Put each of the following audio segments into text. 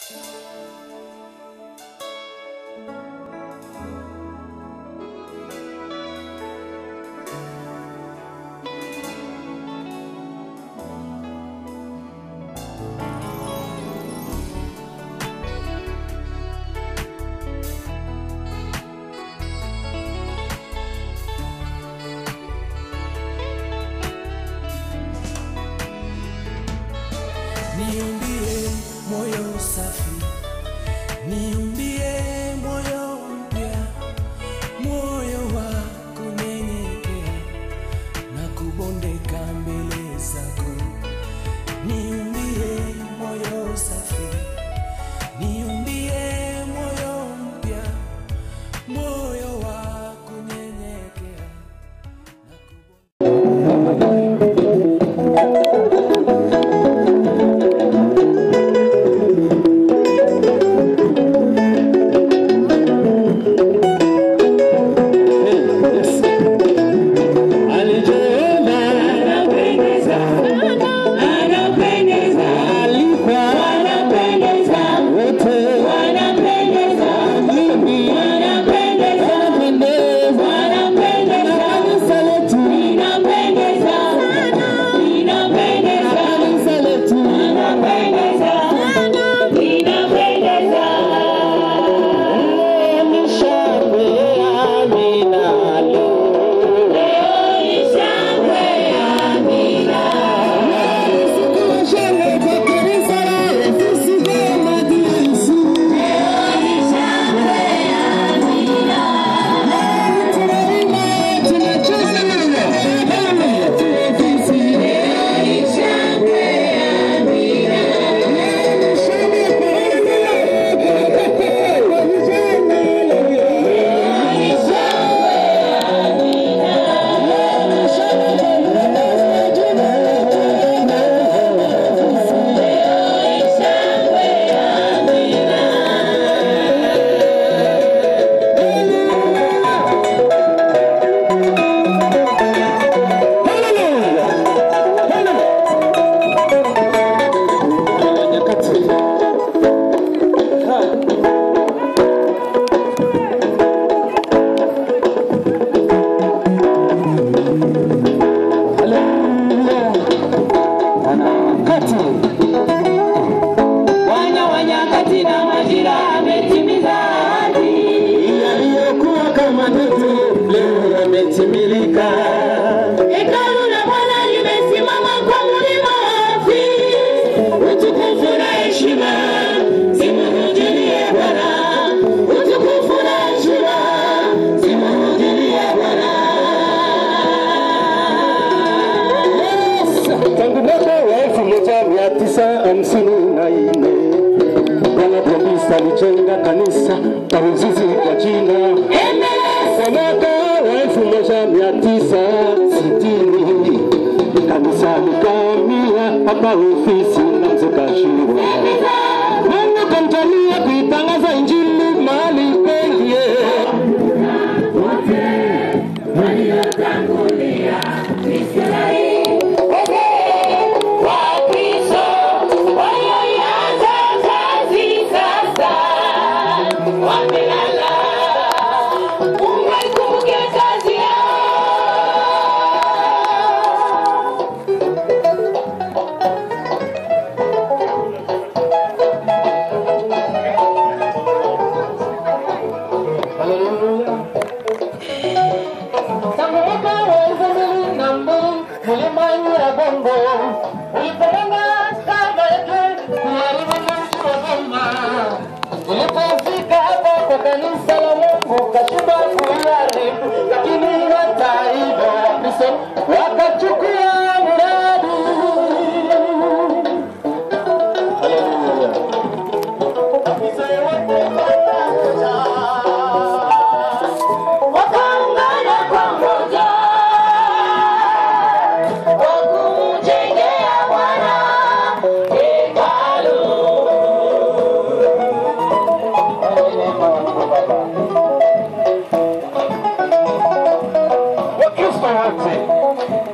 niumbie moyo safi, niumbie moyo mpya, moyo wa kunyenyekea na kubondeka mbele zako. Niumbie moyo safi, niumbie moyo mpya, moyo wa kunyenyekea na kubondeka Bwana wa nyakati na majira ametimiza ahadi yaliyokuwa kama ndoto leo yametimilika. Hekalu la Bwana limesimama kwa mlima wafi, utukufu na heshima zimrudie Bwana, utukufu na heshima zimrudie Bwana. Tangu mwaka wa elfu moja mia tisa hamsini na nne Bwana Probista alijenga kanisa la Ruzizi kwa jina kwa mwaka wa elfu moja mia tisa sitini kanisa likamia hapa ofisi na mzee Kashirwa. Mungu kamjalia kuitangaza injili mahali pengi Wakristo walioianza kazi sasa wamelala. Mungu aikumbuke kazi yao. Tangu mwaka wa elfu mbili na mbili mlima Nyiragongo ulipolenga kama yetu kuharibu mji wa Goma. Ulipofika hapo kwa kanisa la Mungu kashindwa kuiharibu, lakini hata hivyo Wakristo wakachukua mradi. Haleluya. Wazee wote pamoja Wakaungana pamoja kwa kumjengea Bwana hekalu. Wakristo wote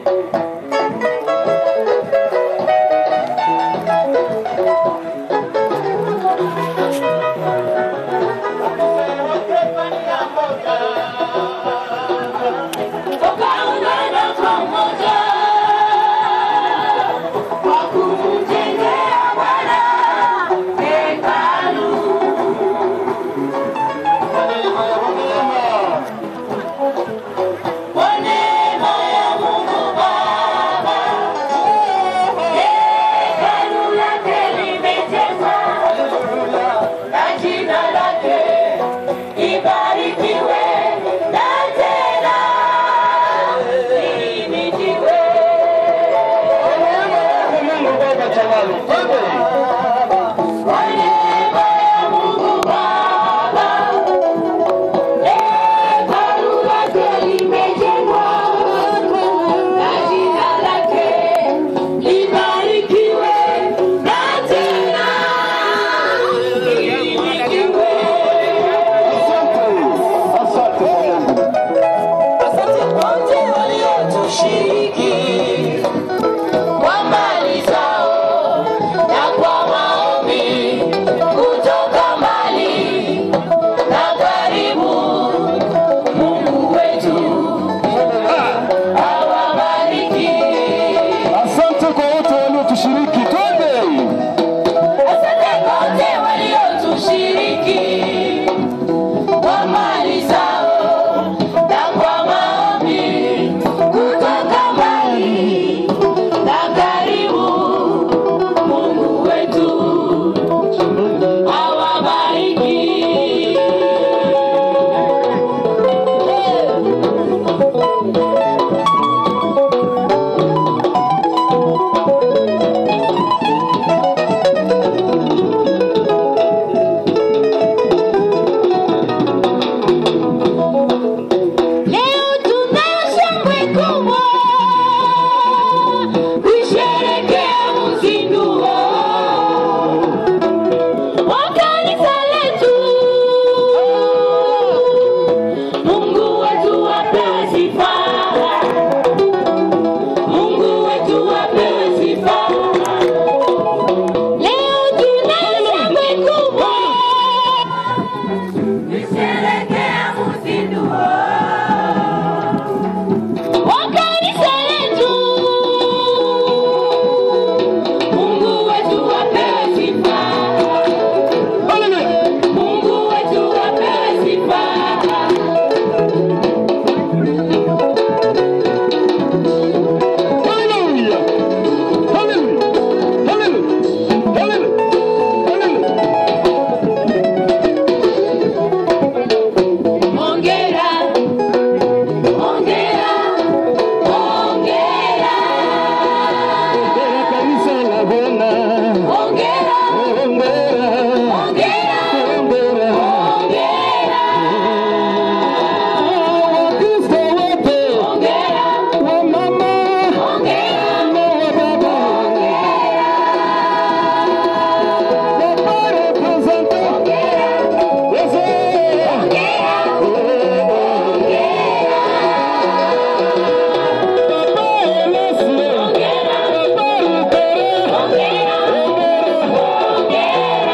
Hongera.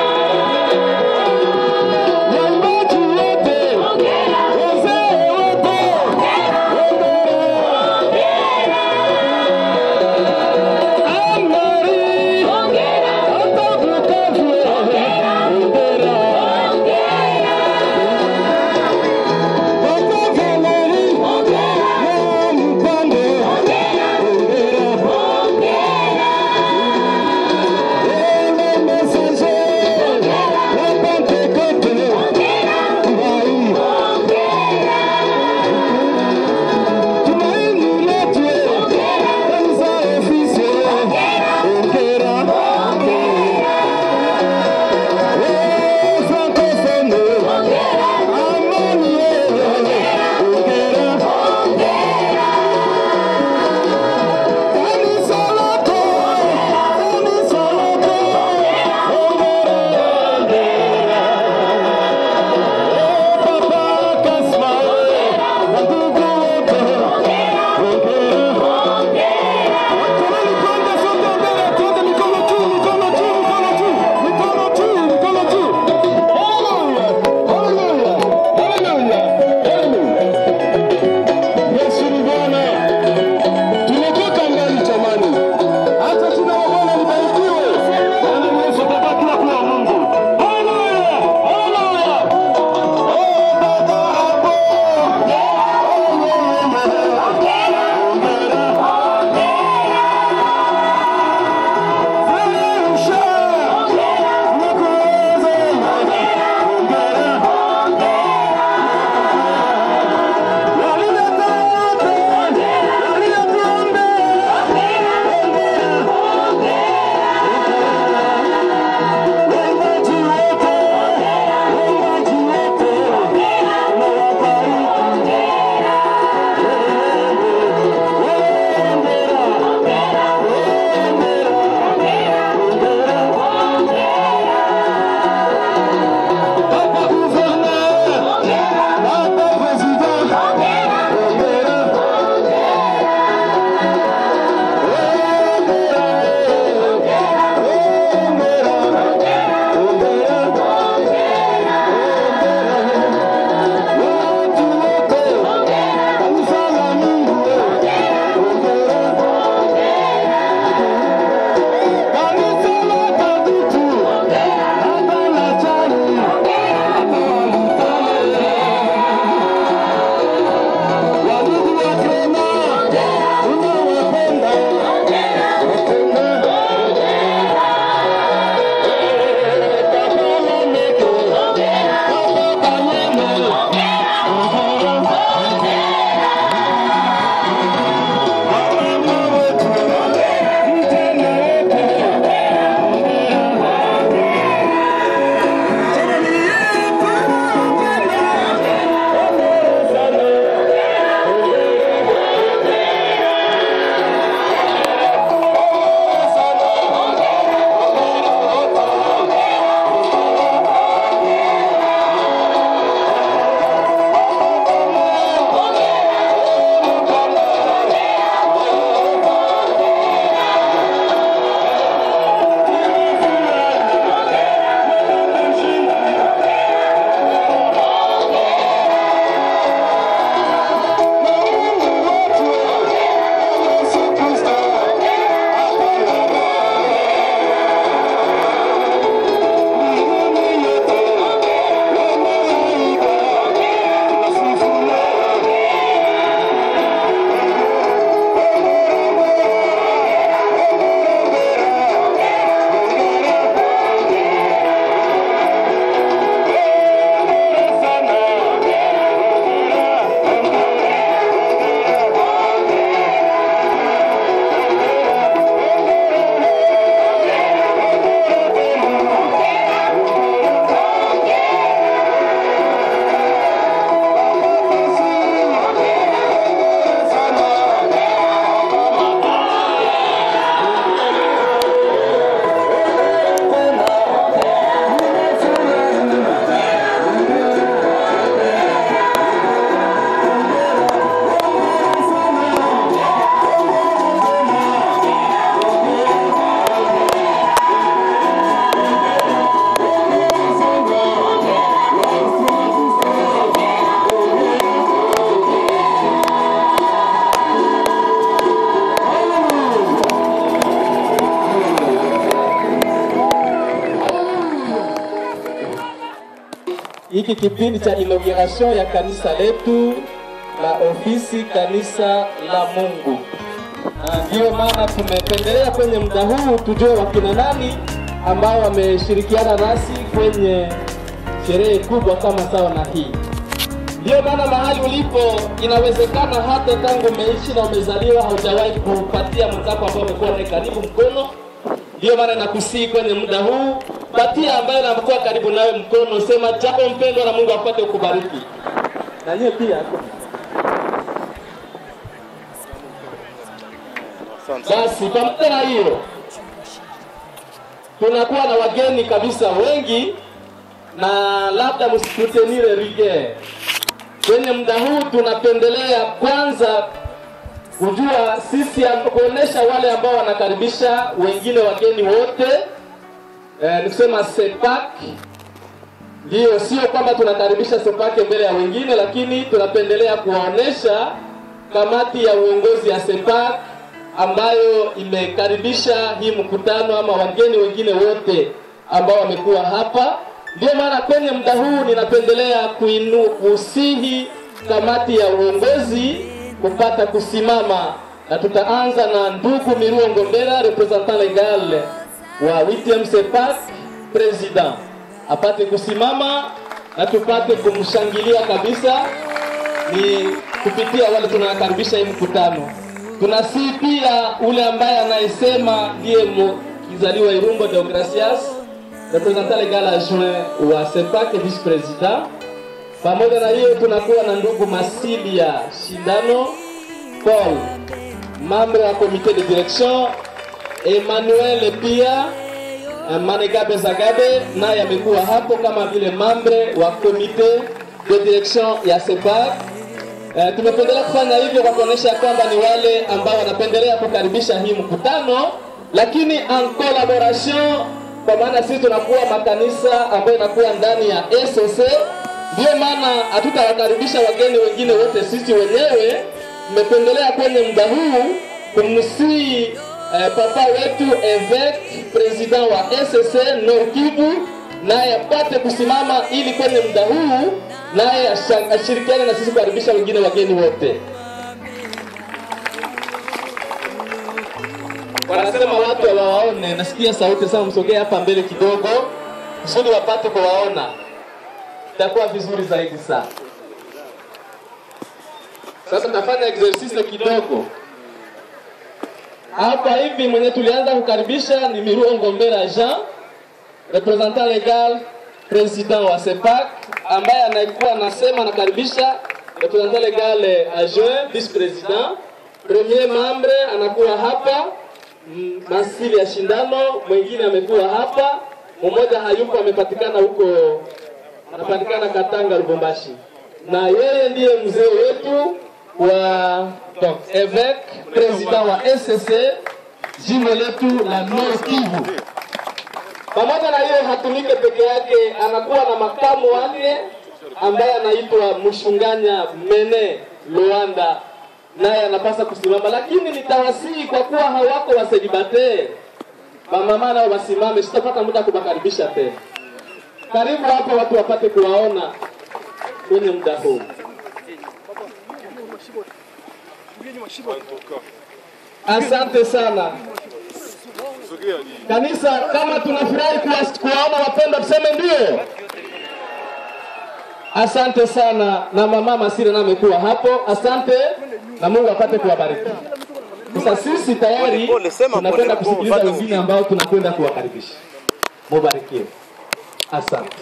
hiki kipindi cha inauguration ya kanisa letu la ofisi kanisa la Mungu. Na Ndiyo maana tumependelea kwenye muda huu tujue wakina nani ambao wameshirikiana nasi kwenye sherehe kubwa kama sawa na hii. Ndiyo maana mahali ulipo, inawezekana hata tangu umeishi na umezaliwa haujawahi kupatia mwenzako ambao umekuwa naye karibu mkono. Ndiyo maana nakusii kwenye muda huu, patia ambaye anakuwa karibu nawe mkono, sema jambo mpendwa, na Mungu apate kubariki. Na nyie pia basi, pamoja na hiyo, tunakuwa na wageni kabisa wengi, na labda msitutenire rige kwenye muda huu tunapendelea kwanza kujua sisi amb- kuonesha wale ambao wanakaribisha wengine wageni wote eh, ni kusema sepak ndio sio kwamba tunakaribisha sepake mbele ya wengine lakini tunapendelea kuwaonesha kamati ya uongozi ya sepak ambayo imekaribisha hii mkutano ama wageni wengine wote ambao wamekuwa hapa ndio maana kwenye muda huu ninapendelea kuinu kusihi kamati ya uongozi kupata kusimama, na tutaanza na ndugu Miruo Ngombera, representant legal wa 8 CEPAC, president apate kusimama na tupate kumshangilia kabisa, ni kupitia wale tunakaribisha hii mkutano. Tunasii pia ule ambaye anayesema ndiye mu- kizaliwa Irumbo Deogracias representant legal adjoint wa CEPAC vice president. Pamoja na hiyo tunakuwa na ndugu Masilia Shindano Paul, membre wa comité de direction, Emmanuel pia eh, Manegabe Zagabe naye amekuwa hapo kama vile membre wa comité de direction ya CEPAC. Eh, tumependelea kufanya hivyo kwa kuonyesha kwamba ni wale ambao wanapendelea kukaribisha hii mkutano, lakini en collaboration, kwa maana sisi tunakuwa makanisa ambayo inakuwa ndani ya SOC. Ndio maana hatutawakaribisha wageni wengine wote sisi wenyewe. Tumependelea kwenye muda huu kumsii eh, papa wetu evêque president wa SSC Nord Kivu naye apate kusimama ili kwenye muda huu naye asha- ashirikiane na sisi kukaribisha wengine wageni wote. Wanasema watu hawawaone, nasikia sauti sana, msogee hapa mbele kidogo kusudi wapate kuwaona, itakuwa vizuri zaidi sana. Sasa tutafanya exercise kidogo hapa hivi. Mwenye tulianza kukaribisha ni Miruo Ngombera Jean, representant legal president wa CEPAC, ambaye anaikuwa anasema anakaribisha representant legal adjoint vice president. Premier membre anakuwa hapa mm, Masili ya Shindano, mwingine amekuwa hapa, mmoja hayupo, amepatikana huko, anapatikana Katanga, Lubumbashi, na yeye ndiye mzee wetu wa donc évêque president wa SSC jimbo letu la Nord Kivu. Pamoja na hiyo hatumike peke yake, anakuwa na makamu wake ambaye anaitwa Mshunganya Mene Luanda, naye anapasa kusimama, lakini nitawasihi kwa kuwa hawako waselibate wamama nao wasimame, sitapata muda kuwakaribisha tena. Karibu hapa watu wapate kuwaona kwenye muda huu. Asante sana kanisa, kama tunafurahi kuwa- kuwaona wapendwa, tuseme ndio. Asante sana, na mama Masira na amekuwa hapo. Asante na Mungu apate kuwabariki. Sasa sisi tayari Pole, sema tunakwenda pole, pole, kusikiliza bado wengine ambao tunakwenda kuwakaribisha. Mubarikiwe. Asante.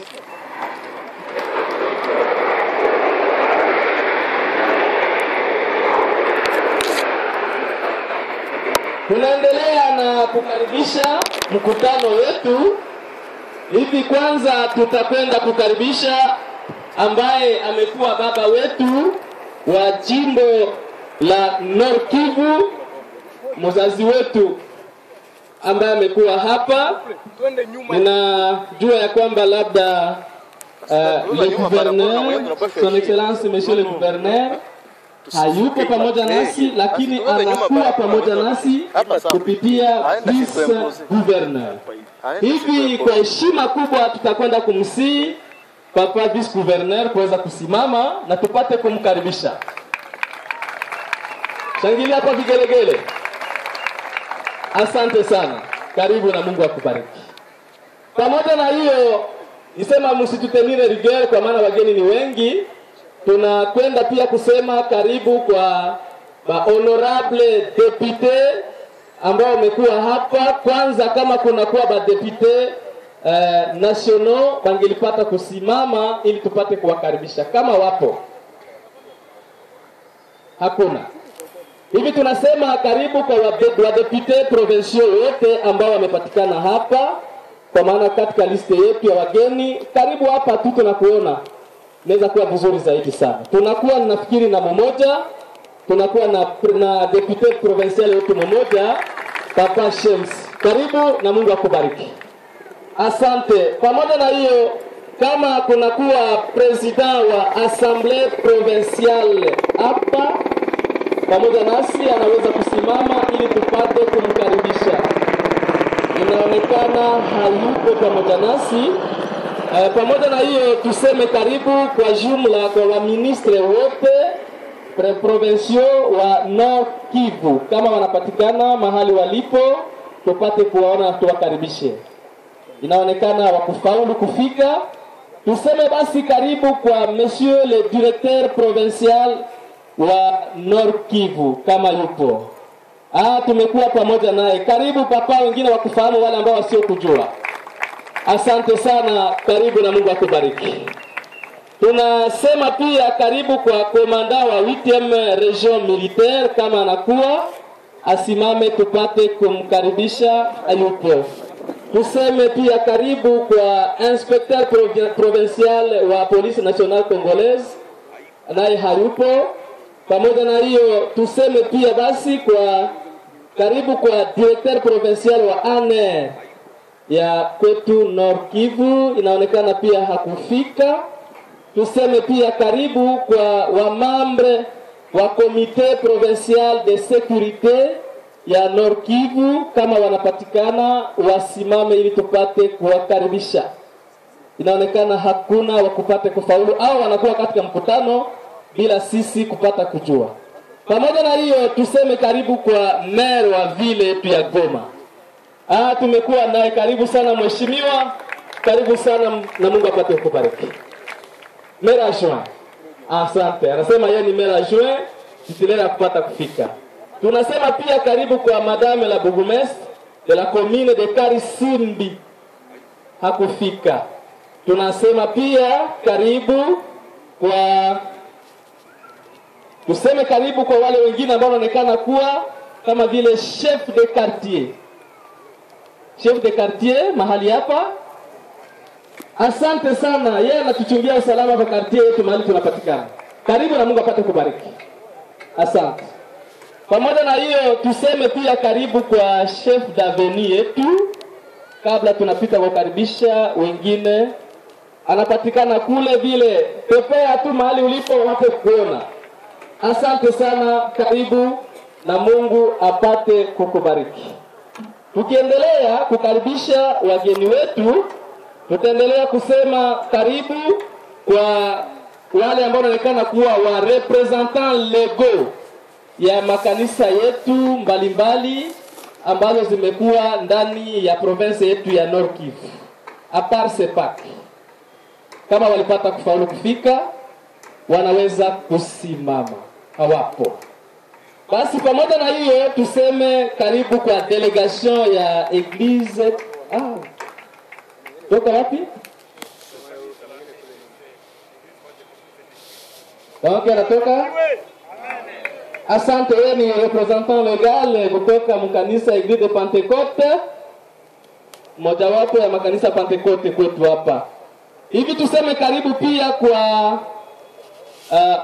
Tunaendelea na kukaribisha mkutano wetu. Hivi kwanza tutakwenda kukaribisha ambaye amekuwa baba wetu wa jimbo la Nord Kivu, mzazi wetu ambaye amekuwa hapa. Ninajua ya kwamba labda uh, le gouverneur, son excellence monsieur le gouverneur hayupo pamoja nasi, lakini anakuwa pamoja nasi kupitia vice gouverneur. Hivi kwa heshima kubwa tutakwenda kumsii papa vice gouverneur kuweza kusimama na tupate kumkaribisha. Shangilia kwa vigelegele. Asante sana, karibu na Mungu akubariki. Pamoja na hiyo, nisema msitutenire rigel, kwa maana wageni ni wengi. Tunakwenda pia kusema karibu kwa ba honorable député ambao wamekuwa hapa. Kwanza, kama kunakuwa ba député eh, nationaux bangelipata kusimama ili tupate kuwakaribisha kama wapo. Hakuna hivi, tunasema karibu kwa wade- wadepute provinciaux wote ambao wamepatikana hapa, kwa maana katika liste yetu ya wageni, karibu hapa tu tunakuona, inaweza kuwa vizuri zaidi sana. Tunakuwa nafikiri na mmoja, tunakuwa na, na depute provincial wetu mmoja, Papa Shems, karibu na Mungu akubariki. Asante. Pamoja na hiyo, kama kunakuwa president wa assemblée provinciale hapa pamoja nasi, anaweza kusimama ili tupate kumkaribisha. Inaonekana hayupo pamoja nasi. Eh, pamoja na hiyo, tuseme karibu kwa jumla kwa waministre wote pre provinciaux wa Nord Kivu, kama wanapatikana mahali walipo, tupate kuwaona, tuwakaribishe inaonekana wakufaulu kufika. Tuseme basi karibu kwa monsieur le directeur provincial wa Nord Kivu kama yupo. Ah, tumekuwa pamoja naye. Karibu papa, wengine wakufahamu, wale ambao wasiokujua. Asante sana, karibu na Mungu akubariki. Tunasema pia karibu kwa komanda wa 8e region militaire, kama anakuwa asimame, tupate kumkaribisha ayupo tuseme pia karibu kwa inspecteur provi- provincial wa police nationale congolaise naye hayupo. Pamoja na hiyo, tuseme pia basi kwa karibu kwa directeur provincial wa ANR ya kwetu Nord Kivu, inaonekana pia hakufika. Tuseme pia karibu kwa wamambre wa comité provincial de sécurité ya Nord Kivu, kama wanapatikana wasimame ili tupate kuwakaribisha. Inaonekana hakuna wa kupate kufaulu au wanakuwa katika mkutano bila sisi kupata kujua. Pamoja na hiyo, tuseme karibu kwa maire wa vile yetu ya Goma. Ah, tumekuwa naye. Karibu sana mheshimiwa, karibu sana na Mungu apate kukubariki. Maire adjoint. Asante. Anasema yeye ni maire adjoint, tutilela kupata kufika. Tunasema pia karibu kwa madame la bourgmestre de la commune de Karisimbi, hakufika. Tunasema pia karibu kwa tuseme karibu kwa wale wengine ambao wanaonekana kuwa kama vile chef de quartier, chef de quartier mahali hapa. Asante sana, yeye anatuchungia usalama kwa quartier yetu mahali tunapatikana. Karibu na Mungu apate kubariki. Asante. Pamoja na hiyo tuseme pia karibu kwa chef d'avenue yetu, kabla tunapita kukaribisha wengine, anapatikana kule vile, pepea tu mahali ulipo wapate kuona. Asante sana, karibu na Mungu apate kukubariki. Tukiendelea kukaribisha wageni wetu, tutaendelea kusema karibu kwa wale ambao wanaonekana kuwa wa representant legaux ya makanisa yetu mbalimbali ambazo zimekuwa ndani ya province yetu ya Nord Kivu. Apart Sepak, kama walipata kufaulu kufika, wanaweza kusimama, hawapo. Basi pamoja na hiyo, tuseme karibu kwa delegation ya eglise. Ah, toka wapi? Wapi anatoka? Asante, wewe ni representant legal kutoka mkanisa Eglise de Pentecote, mojawapo ya makanisa Pentecote kwetu hapa. Hivi tuseme karibu pia kwa uh,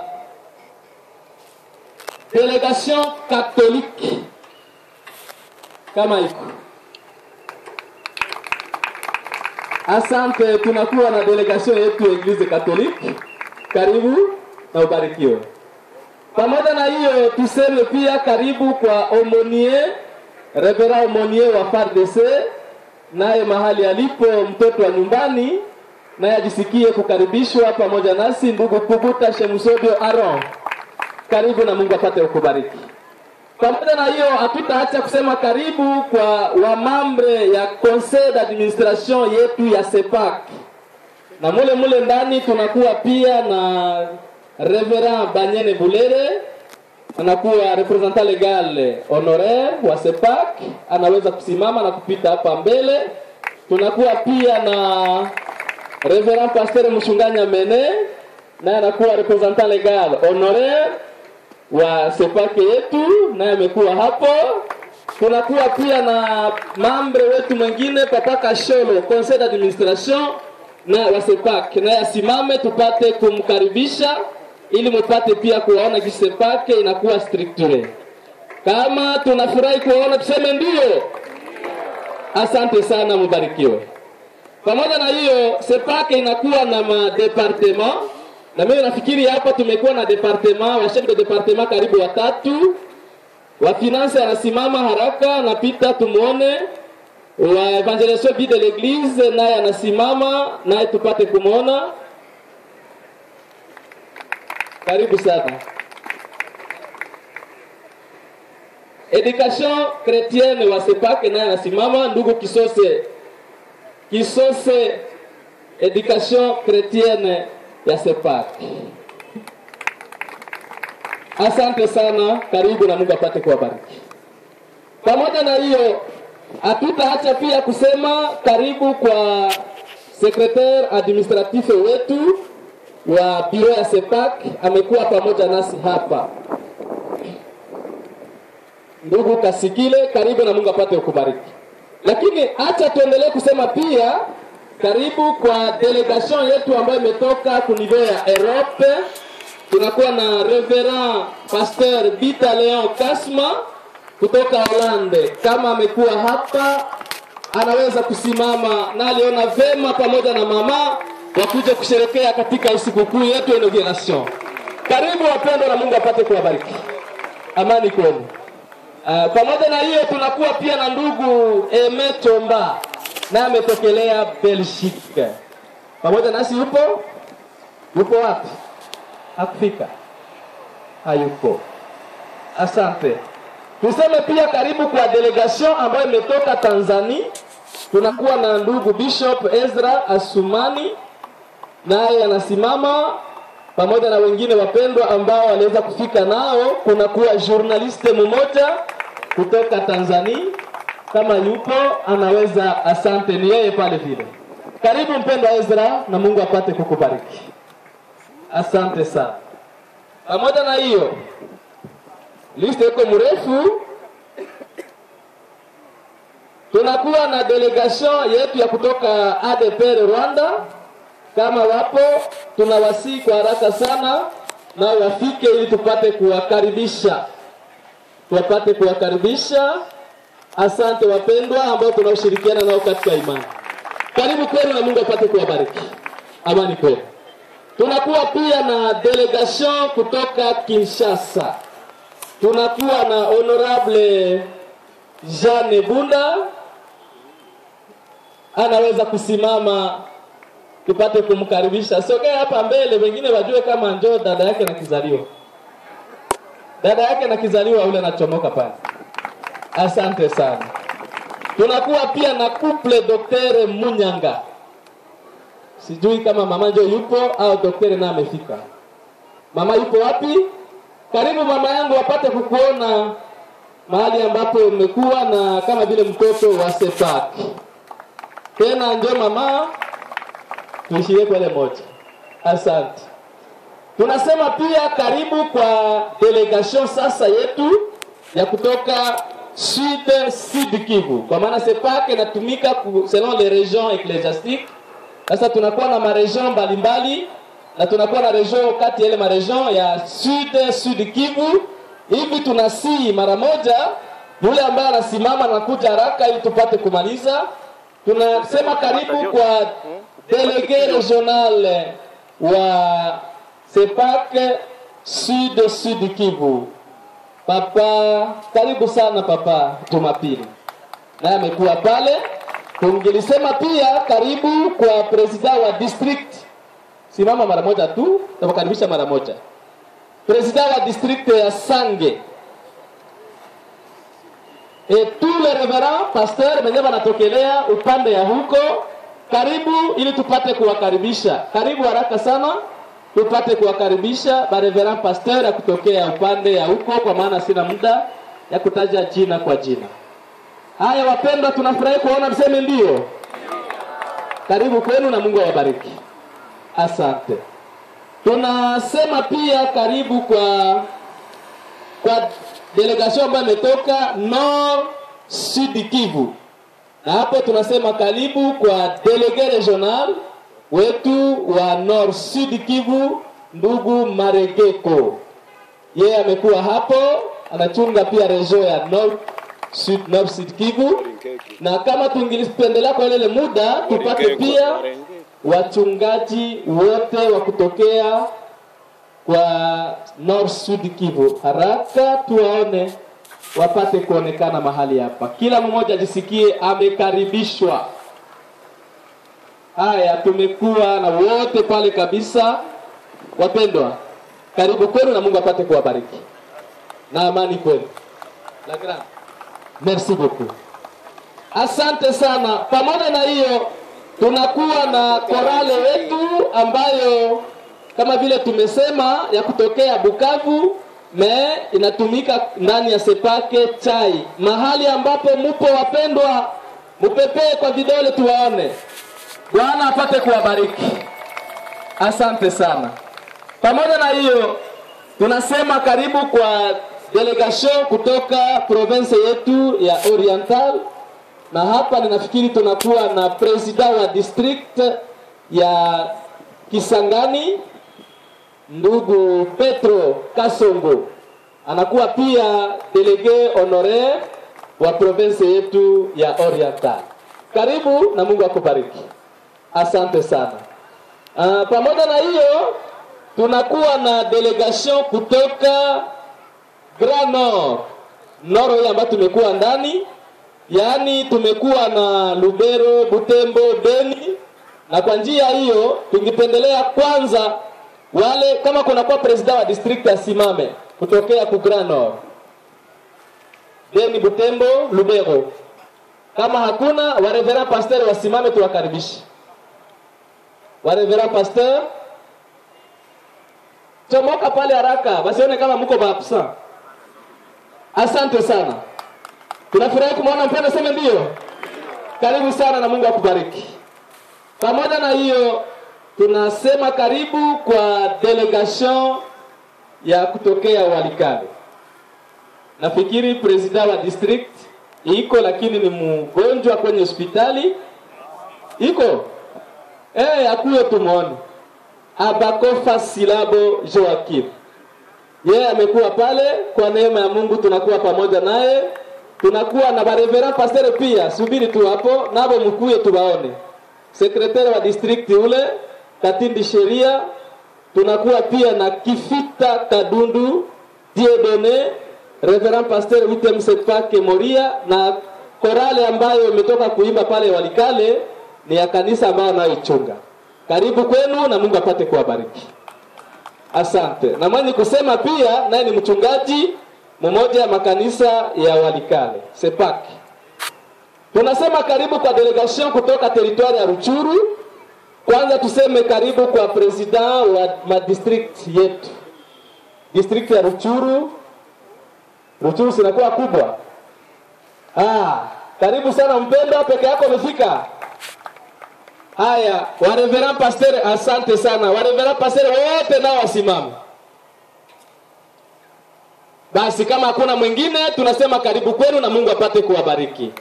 delegation catholique kama iko. Asante, tunakuwa na delegation yetu Eglise Catholique. Karibu na ubarikiwe. Pamoja na hiyo tuseme pia karibu kwa Omonie, Revera Omonie wa FARDC, naye mahali alipo mtoto wa nyumbani naye ajisikie kukaribishwa pamoja nasi. Ndugu Kubuta Shemsodio Aron, karibu na Mungu apate kukubariki. Pamoja na hiyo, hatutaacha kusema karibu kwa wamambre ya conseil d'administration yetu ya CEPAC, na mule mule ndani tunakuwa pia na Reverend Banyene Bulere anakuwa representant legal honoraire wa CEPAC, anaweza kusimama na kupita hapa mbele. Tunakuwa pia na Reverend Pasteur Mshunganya Mene, naye anakuwa representant legal honoraire wa sepake yetu naye amekuwa hapo. Tunakuwa pia na mambre wetu mwingine Papa Kasholo, conseil d'administration na wa sepak, naye asimame tupate kumkaribisha ili mupate pia kuwaona jinsi sepake inakuwa structure. Kama tunafurahi kuwaona tuseme ndio. Asante sana, mubarikiwe. Pamoja na hiyo, sepake inakuwa na madepartement na mimi nafikiri hapa tumekuwa na departement wa chef de departement karibu watatu. Wa finance anasimama haraka, napita tumuone. Wa evangelisation vie de l'église naye anasimama, naye tupate kumwona. Karibu sana. Education chrétienne wa Sepake naye anasimama, ndugu Kisose. Kisose education chrétienne ya Sepak. Asante sana, karibu na Mungu apate kuwabariki. Pamoja na hiyo, hatutaacha pia kusema karibu kwa secretaire administratif wetu wa biro ya Sepak, amekuwa pamoja nasi hapa. Ndugu Kasikile, karibu na Mungu apate kukubariki. Lakini acha tuendelee kusema pia karibu kwa delegation yetu ambayo imetoka ku niveau ya Europe. Tunakuwa na Reverend Pasteur Bita Leon Kasma kutoka Holande. Kama amekuwa hapa, anaweza kusimama na aliona vema pamoja na mama wakuje kusherekea katika sikukuu yetu ya inauguration. Karibu wapendwa, na Mungu apate kuwabariki. Amani kwenu. Uh, pamoja na hiyo tunakuwa pia na ndugu Eme Tomba naye ametokelea Belgique. Pamoja nasi yupo? Yupo wapi? Hakufika? Hayupo. Asante. Tuseme pia karibu kwa delegation ambayo imetoka Tanzania. Tunakuwa na ndugu Bishop Ezra Asumani, naye anasimama pamoja na wengine wapendwa ambao waliweza kufika nao. Kunakuwa journaliste mmoja kutoka Tanzania kama yupo anaweza. Asante, ni yeye pale vile. Karibu mpendwa Ezra, na Mungu apate kukubariki. Asante sana. Pamoja na hiyo, liste iko mrefu. Tunakuwa na delegation yetu ya kutoka ADPR Rwanda. Kama wapo, tunawasihi kwa haraka sana na wafike ili tupate kuwakaribisha, tupate kuwakaribisha Asante wapendwa ambao tunaoshirikiana nao katika imani. Karibu kwenu na Mungu apate kuwabariki. Amani kwenu. Tunakuwa pia na delegation kutoka Kinshasa. Tunakuwa na honorable Jeanne Bunda, anaweza kusimama tupate kumkaribisha. Sogea hapa mbele, wengine wajue kama njoo dada yake na kizaliwa, dada yake na kizaliwa ule anachomoka pale. Asante sana. Tunakuwa pia na couple Dr. Munyanga. Sijui kama mama njo yupo au daktari naye amefika. Mama yupo wapi? Karibu mama yangu wapate kukuona mahali ambapo umekuwa na kama vile mtoto wa Sepak. Tena njo mama, tuishie kwele moja. Asante. Tunasema pia karibu kwa delegation sasa yetu ya kutoka Sud Sud Kivu, kwa maana Sepak inatumika selon les régions ecclésiastiques. Sasa tunakuwa na maregion mbalimbali na tunakuwa na region kati ya ile maregion ya Sud Sud Kivu. Hivi tunasii mara moja yule ambaye anasimama na kuja haraka ili tupate kumaliza. Tunasema karibu kwa delege regional wa Sepak Sud Sud Kivu. Papa, karibu sana papa Jumapili, naye amekuwa pale. tungelisema pia karibu kwa presida wa district simama mara moja tu tutakaribisha mara moja presida wa district ya sange et tous les reverends pasteurs wenyewe wanatokelea upande ya huko karibu ili tupate kuwakaribisha karibu haraka sana tupate kuwakaribisha bareverend pasteur ya kutokea upande ya huko kwa maana sina muda ya kutaja jina kwa jina haya wapendwa tunafurahi kuona mseme ndio karibu kwenu na mungu awabariki asante tunasema pia karibu kwa kwa delegation ambayo imetoka nord sud kivu na hapo tunasema karibu kwa delege regional wetu wa nord sud kivu ndugu maregeko yeye amekuwa hapo anachunga pia region ya nord sud, nord sud kivu na kama tungilipendelea kwa ile muda tupate pia wachungaji wote wa kutokea kwa Nord Sud Kivu. Haraka tuwaone wapate kuonekana mahali hapa, kila mmoja ajisikie amekaribishwa. Haya, tumekuwa na wote pale kabisa. Wapendwa, karibu kwenu na Mungu apate kuwabariki na amani kwenu. La grande. Merci beaucoup. Asante sana. Pamoja na hiyo, tunakuwa na korale wetu ambayo kama vile tumesema ya kutokea Bukavu me inatumika ndani ya Sepake chai, mahali ambapo mupo wapendwa, mupepee kwa vidole tuwaone. Bwana apate kuwabariki. Asante sana. Pamoja na hiyo, tunasema karibu kwa delegation kutoka province yetu ya Oriental, na hapa ninafikiri tunakuwa na president wa district ya Kisangani ndugu Petro Kasongo anakuwa pia delege honoraire wa province yetu ya Oriental. Karibu na Mungu akubariki. Asante sana. Uh, pamoja na hiyo tunakuwa na delegation kutoka Grand Nord Nord hii ambayo tumekuwa ndani, yaani tumekuwa na Lubero, Butembo, Beni, na kwa njia hiyo tungependelea kwanza wale kama kunakuwa president wa district asimame kutokea ku Grand Nord, Beni, Butembo, Lubero. Kama hakuna wareverend pasteur wasimame, tuwakaribishe wareverend pasteur. Chomoka pale haraka, wasione kama mko maabsent. Asante sana, tunafurahi kumwona mpendo, seme ndio. Karibu sana na Mungu akubariki. Pamoja na hiyo tunasema karibu kwa delegation ya kutokea Walikale. Nafikiri president wa district iko, lakini ni mgonjwa kwenye hospitali iko eh, akuyo tumuone. Abakofa Silabo Joakim, yeye amekuwa pale. Kwa neema ya Mungu tunakuwa pamoja naye, tunakuwa na bareverend pasteur pia. Subiri tu hapo, nabo mkuye tubaone. Sekretari wa district ule Katindi Sheria, tunakuwa pia na Kifita Kadundu Diedone, Reverend Pastor Witem Sepake Moria na korale ambayo imetoka kuimba pale Walikale ni ya kanisa ambayo anayoichunga. Karibu kwenu na Mungu apate kuwabariki. Asante. Na mwenye kusema pia naye ni mchungaji mmoja ya makanisa ya Walikale Sepake. Tunasema karibu kwa delegation kutoka teritwari ya Ruchuru. Kwanza tuseme karibu kwa president wa madistrict yetu, district ya Ruchuru. Ruchuru sinakuwa kubwa. Ah, karibu sana mpendwa, peke yako umefika. Haya, wareverend pastor, asante sana wareverend pastor wote nao wasimame. Basi kama hakuna mwingine, tunasema karibu kwenu na Mungu apate kuwabariki.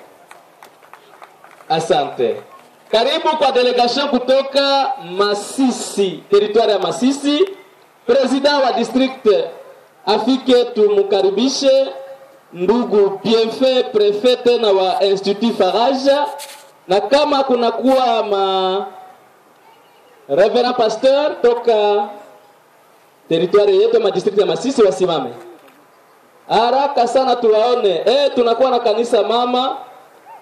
Asante. Karibu kwa delegation kutoka Masisi, teritwari ya Masisi. President wa district afike tumkaribishe ndugu Bienfait prefete na wa Institut Faraja, na kama kunakuwa ma Reverend Pasteur toka teritwari yetu ma district ya Masisi wasimame haraka sana tuwaone. Eh, tunakuwa na kanisa mama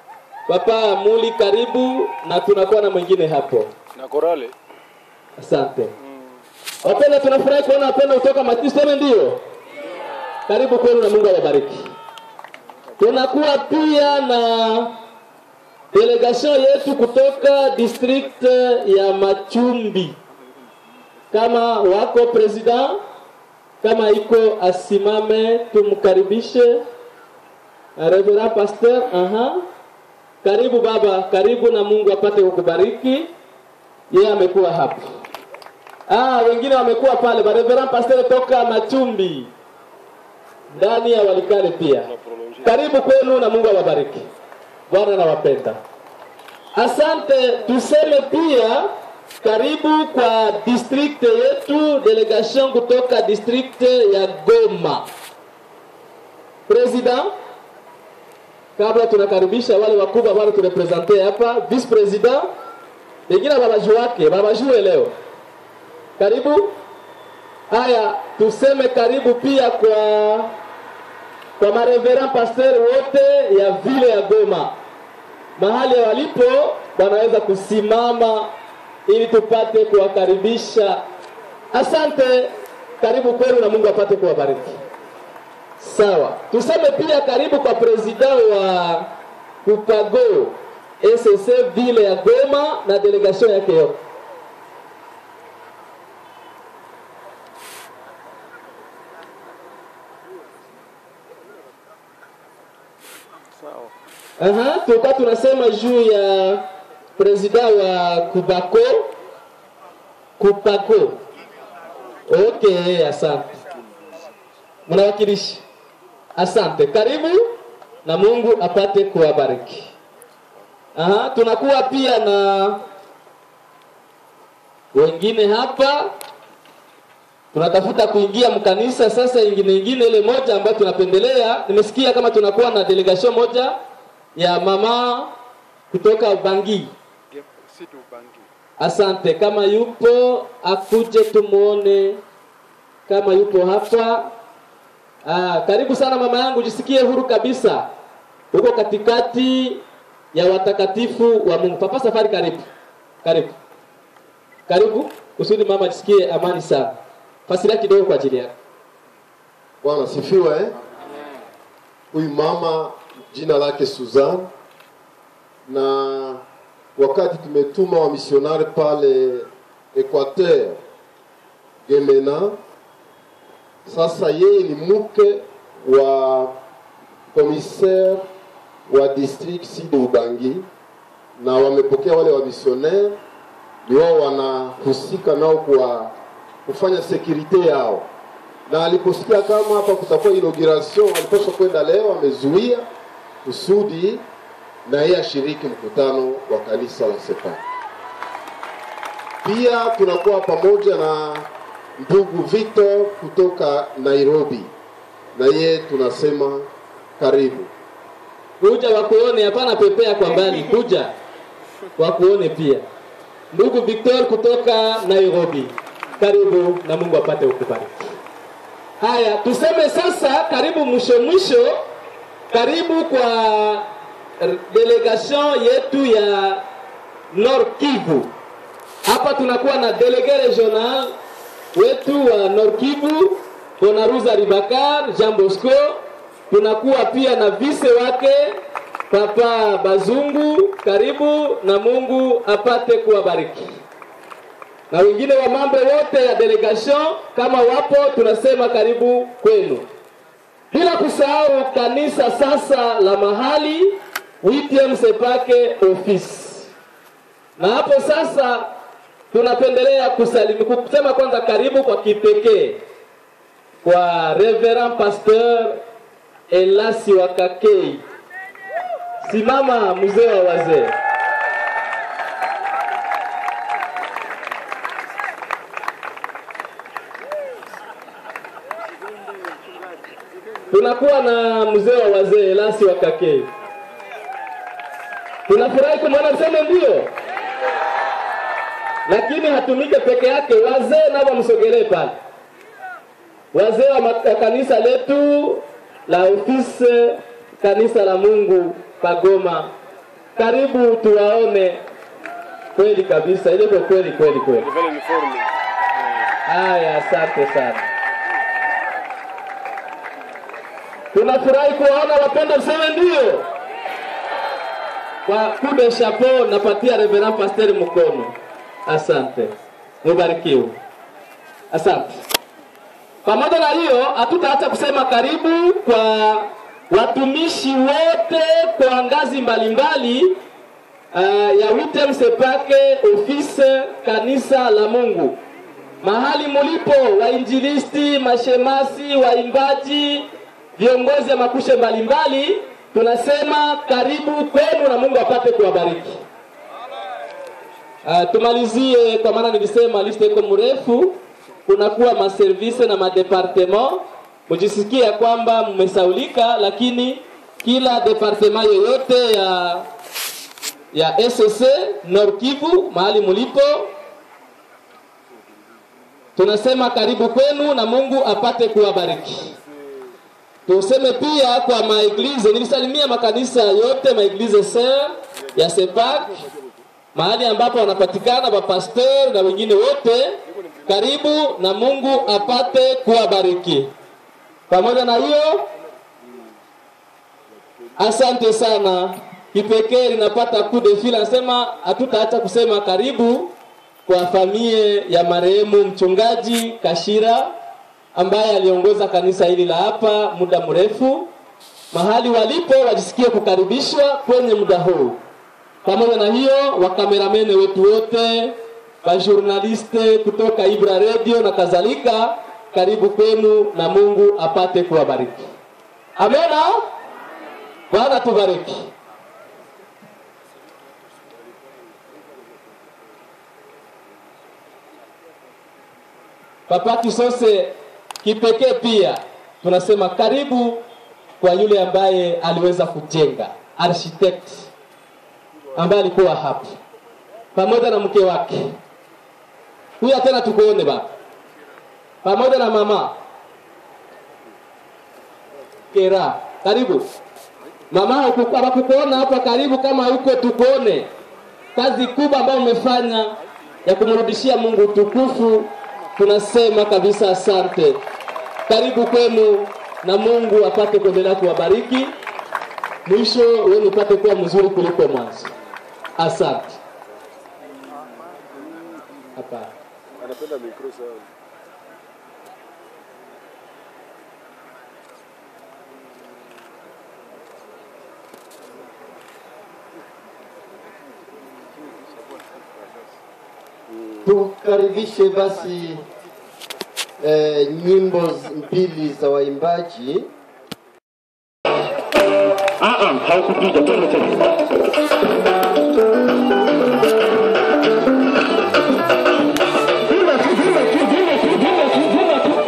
Papa Muli, karibu na tunakuwa na mwingine hapo. na korale Asante. Wapenda, tunafurahi kuona wapenda kutoka Matisi, sema ndio. Karibu kwenu na Mungu awabariki. Tunakuwa pia na delegation yetu kutoka district ya Machumbi. Kama wako president, kama iko asimame, tumkaribishe Reverend Pastor. Aha. Karibu baba, karibu na Mungu apate kukubariki. Yeye amekuwa hapa. Ah, wengine wamekuwa pale. Ba Reverend Pastor toka Machumbi ndani ya Walikale pia. Karibu kwenu na Mungu awabariki. Bwana nawapenda. Asante. Tuseme pia karibu kwa district yetu, delegation kutoka district ya Goma. President, kabla tunakaribisha wale wakubwa ambao turepresente hapa, vice president, wengine babaju wake babajue leo. Karibu. Haya, tuseme karibu pia kwa kwa mareverend pasteur wote ya vile ya Goma, mahali walipo wanaweza kusimama ili tupate kuwakaribisha. Asante, karibu kwenu na Mungu apate kuwabariki. Sawa, tuseme pia karibu kwa president wa Kupago SSC vile ya Goma na delegation yake yote. Aha, tulikuwa tunasema juu ya president wa Kubako Kupako. Okay, asante. Mnawakilishi. Asante. Karibu na Mungu apate kuwabariki. Aha, tunakuwa pia na wengine hapa tunatafuta kuingia mkanisa sasa ingine ingine ile moja ambayo tunapendelea nimesikia kama tunakuwa na delegation moja ya mama kutoka Bangi situ bangi asante kama yupo akuje tumuone kama yupo hapa ah, karibu sana mama yangu jisikie huru kabisa huko katikati ya watakatifu wa Mungu papa safari karibu karibu karibu kusudi mama ajisikie amani sana fasiria kidogo kwa ajili yako Bwana sifiwe. eh? Huyu mama jina lake Suzanne, na wakati tumetuma wamisionari pale Equateur Gemena, sasa yeye ni mke wa commissaire wa district Sud Ubangi, na wamepokea wale wamisionari, ni wao wanahusika nao kwa kufanya sekurite yao na aliposikia kama hapa kutakuwa inauguration, alipaswa kwenda leo, amezuia kusudi na yeye ashiriki mkutano wa kanisa la Sepa. Pia tunakuwa pamoja na ndugu Victor kutoka Nairobi, na yeye tunasema karibu. kuja wakuone, hapana pepea kwa mbali, kuja wakuone pia. Ndugu Victor kutoka Nairobi, karibu na Mungu apate ukubariki. Haya, tuseme sasa, karibu mwisho mwisho, karibu kwa delegation yetu ya Nord Kivu. Hapa tunakuwa na delege regional wetu wa Nord Kivu, Bonaruza Ribakar, Jean Bosco. Tunakuwa pia na vise wake Papa Bazungu, karibu na Mungu apate kuwabariki na wengine wa mambo wote ya delegation kama wapo, tunasema karibu kwenu, bila kusahau kanisa sasa la mahali WTM Sepake office. Na hapo sasa tunapendelea kusalimi kusema kwanza karibu kwa kipekee kwa Reverend Pasteur Elasi Wakakei. Simama mzee wa wazee. tunakuwa na mzee wa wazee Lasi wa Kakei. Tunafurahi kumwona mseme ndio, lakini hatumike peke yake, wazee nao wamsogelee pale, wazee wa ma- kanisa letu la ofisi kanisa la Mungu Pagoma. karibu tuwaone kweli kabisa, ile kwa kweli kweli kweli. Haya, asante sana. Tunafurahi kuwaona wapenda, mseme ndio. Kwa kude chapeau, napatia Reverend Pastor mkono. Asante, mubarikiwe. Asante. Pamoja na hiyo, hatutaacha kusema karibu kwa watumishi wote kwa ngazi mbalimbali uh, ya Witem Sepake ofisi kanisa la Mungu mahali mulipo, wainjilisti, mashemasi, waimbaji, viongozi wa makushe mbalimbali, tunasema karibu kwenu na Mungu apate kuwabariki. Uh, tumalizie kwa maana nilisema liste iko mrefu, kunakuwa maservise na madepartement. Mujisikie ya kwamba mmesaulika, lakini kila departement yoyote ya ya SSC Nord Kivu mahali mulipo tunasema karibu kwenu na Mungu apate kuwabariki. Tuseme pia kwa maeglize, nilisalimia makanisa yote maeglize ser ya Sepak mahali ambapo wanapatikana mapastor na wengine wote, karibu na Mungu apate kuwabariki. Pamoja na hiyo, asante sana. Kipekee linapata coup de fil, anasema hatutaacha kusema karibu kwa familia ya marehemu mchungaji Kashira ambaye aliongoza kanisa hili la hapa muda mrefu. Mahali walipo wajisikie kukaribishwa kwenye muda huu. Pamoja na hiyo, wakameramene wetu wote, wajurnaliste kutoka Ibra Radio na kadhalika, karibu kwenu na Mungu apate kuwabariki. Amena. Bwana tubariki. Papa Kisose kipekee pia tunasema karibu kwa yule ambaye aliweza kujenga architect ambaye alikuwa hapa pamoja na mke wake. Huyu tena tukuone baba, pamoja na mama Kera, karibu mama. Hawakukuona hapa, karibu kama huko, tukuone kazi kubwa ambayo umefanya ya kumrudishia Mungu utukufu tunasema kabisa asante. Karibu kwenu na Mungu apate kuendelea kuwabariki, mwisho wenu upate kuwa mzuri kuliko mwanzo. Asante. Hapana. Anapenda mikro sana. Tukaribishe basi eh, nyimbo z- mbili za waimbaji Ah, ah, haukupiga twende tena. Vile tu, vile tu, vile tu, vile tu, vile tu.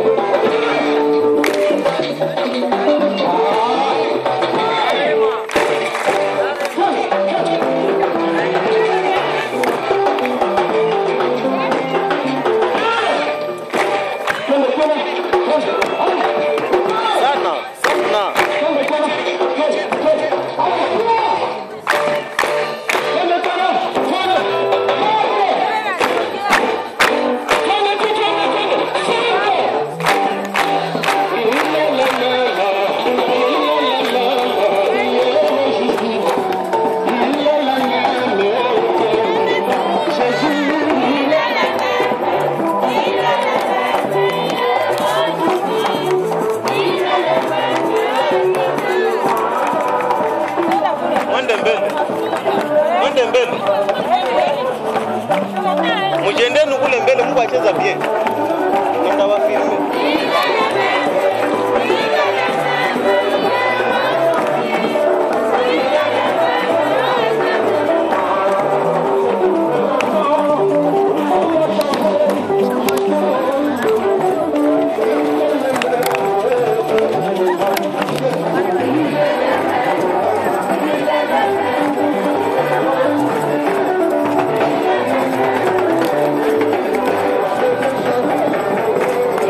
Twende, twende, twende. Sana, sana. Twende, twende, twende, twende. Twende, twende, twende. Twende, tu, twende, twende. Twende. Mwende mbele. Mwende mbele. Mujendeni kule mbele Mungu acheza bien. Nenda wafilme. Twende,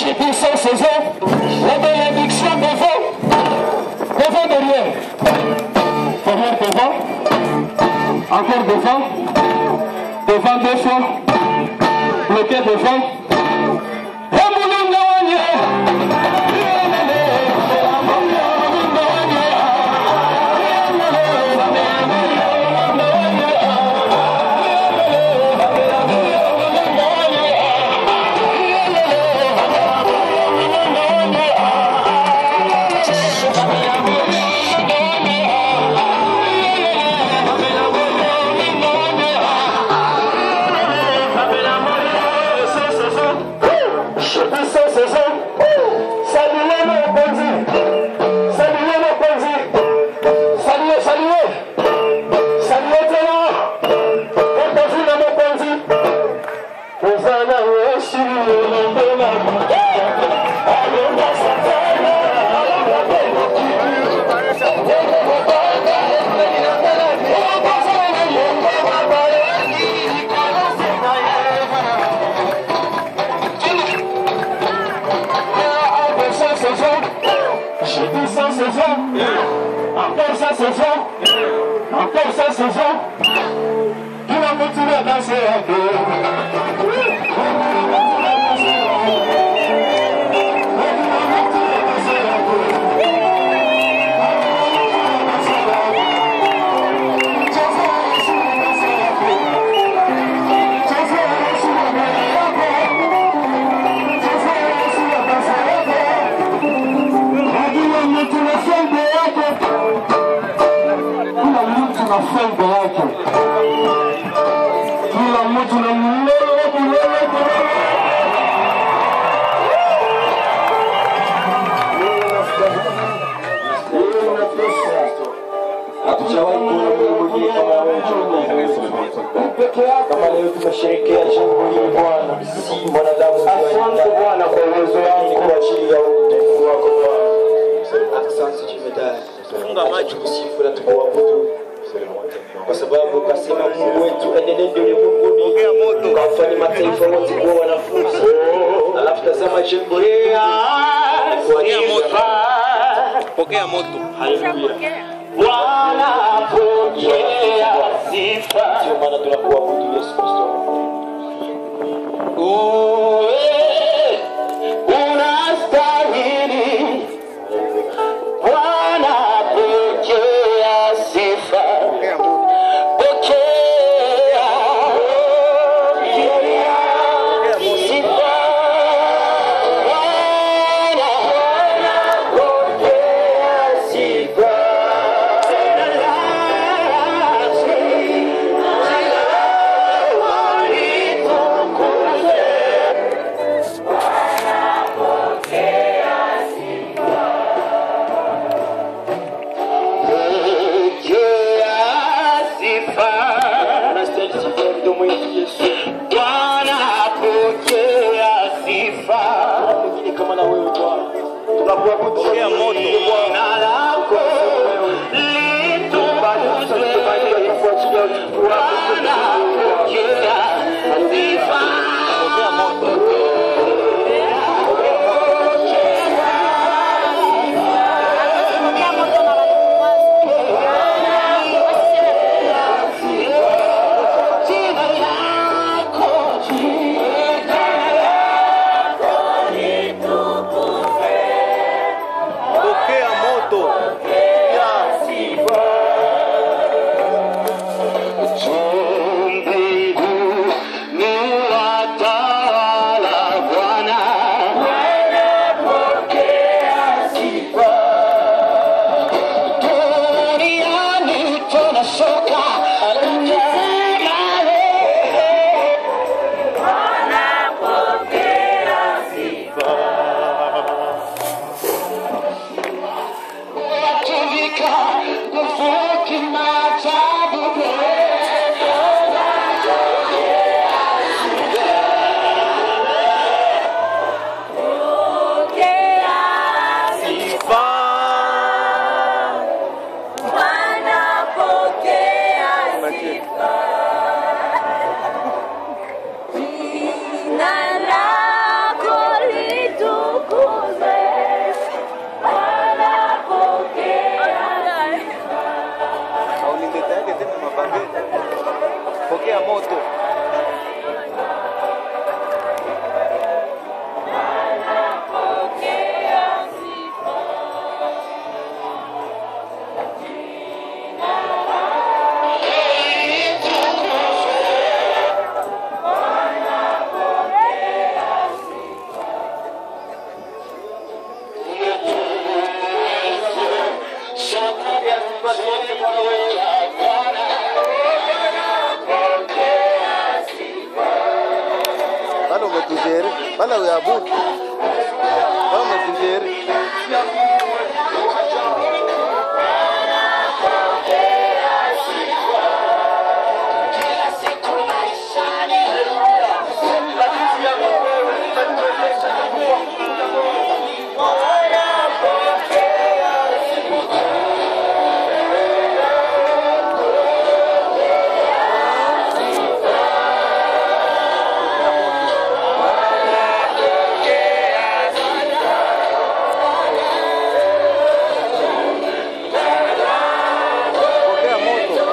J'ai dit sans saison, la bénédiction devant, devant derrière. Derrière devant, encore devant, devant deux fois, bloqué devant. Et Moulin Saluez mon bandit. Saluez mon bandit. Saluez, saluez. Saluez Théo. Bandit na mon bandit. Ozana weshi lombe na Alonda satana. Alonda pena. Encore ça se fait. J'ai dit ça se fait. Encore ça se fait. Encore ça se fait. Tu vas continuer à danser un peu. Kila mtu na fimbo yake, kila mtu na fimbo yake, kila mtu na mlele mlele mlele. Hatujawahi kuona Mungu mwingine kama wewe kama leo tumesherehekea jambo hili Bwana, si mwanadamu Asante Bwana kwa uwezo ni wako. kwa ajili ya utukufu wako Bwana. Asante jemedari, Funga macho. tukusifu na tukuabudu kwa sababu ukasema Mungu wetu enenende ulimwenguni Pokea moto. ukawafanya mataifa wote kuwa wanafunzi. Alafu tazama jambo hili kwa Pokea ajili moto. ya Pokea moto. Haleluya. Bwana pokea sifa. Ndio maana tunakuabudu Yesu Kristo. Uwe unastahili. Bwana pokea sifa. Pokea sifa. Bwana pokea sifa. Pokea sifa. Unastahili sifa ya mdomo wetu Yesu. Bwana pokea sifa. Mwingine kama na wewe Bwana. Tunakuabudu Pokea moto. Jina lako litukuzwe. Bwana pokea sifa. Pokea moto. Jina lako, jina Pokea sote Bwana wewe. Bana umetujeri, bana uyabudu. Bana umetujeri. Pokea moto.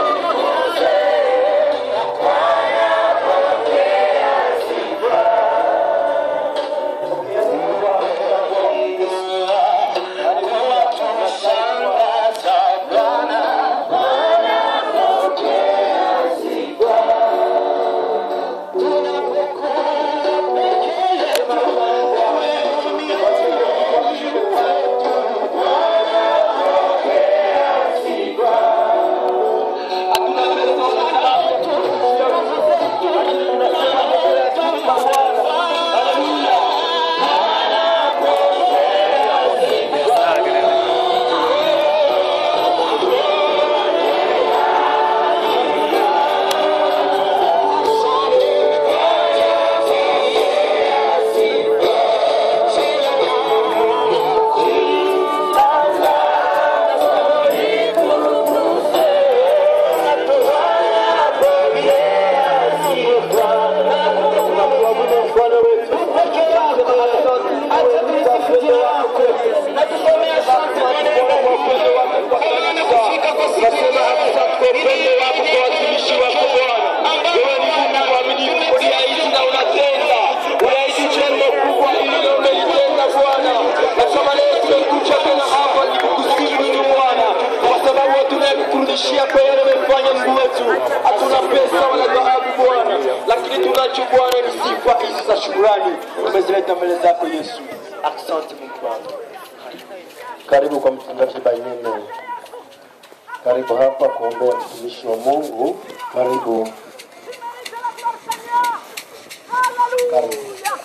Nasema hasa kwa upendo wako kwa watumishi wako Bwana. Wewe ni Mungu mwaminifu, uliahidi na unatenda. Uliahidi jambo kubwa hilo umelitenda Bwana. Na kama leo tumekuja tena hapa ni kukusifu tu Bwana, kwa sababu tunakurudishia kwa yale umefanya Mungu wetu. Hatuna pesa wala dhahabu Bwana, lakini tunacho Bwana ni sifa hizi za shukrani umezileta mbele zako Yesu. Asante Mungu wangu. Karibu kwa mchungaji Bainene. Karibu hapa kuombea mtumishi wa Mungu. Karibu. Karibu.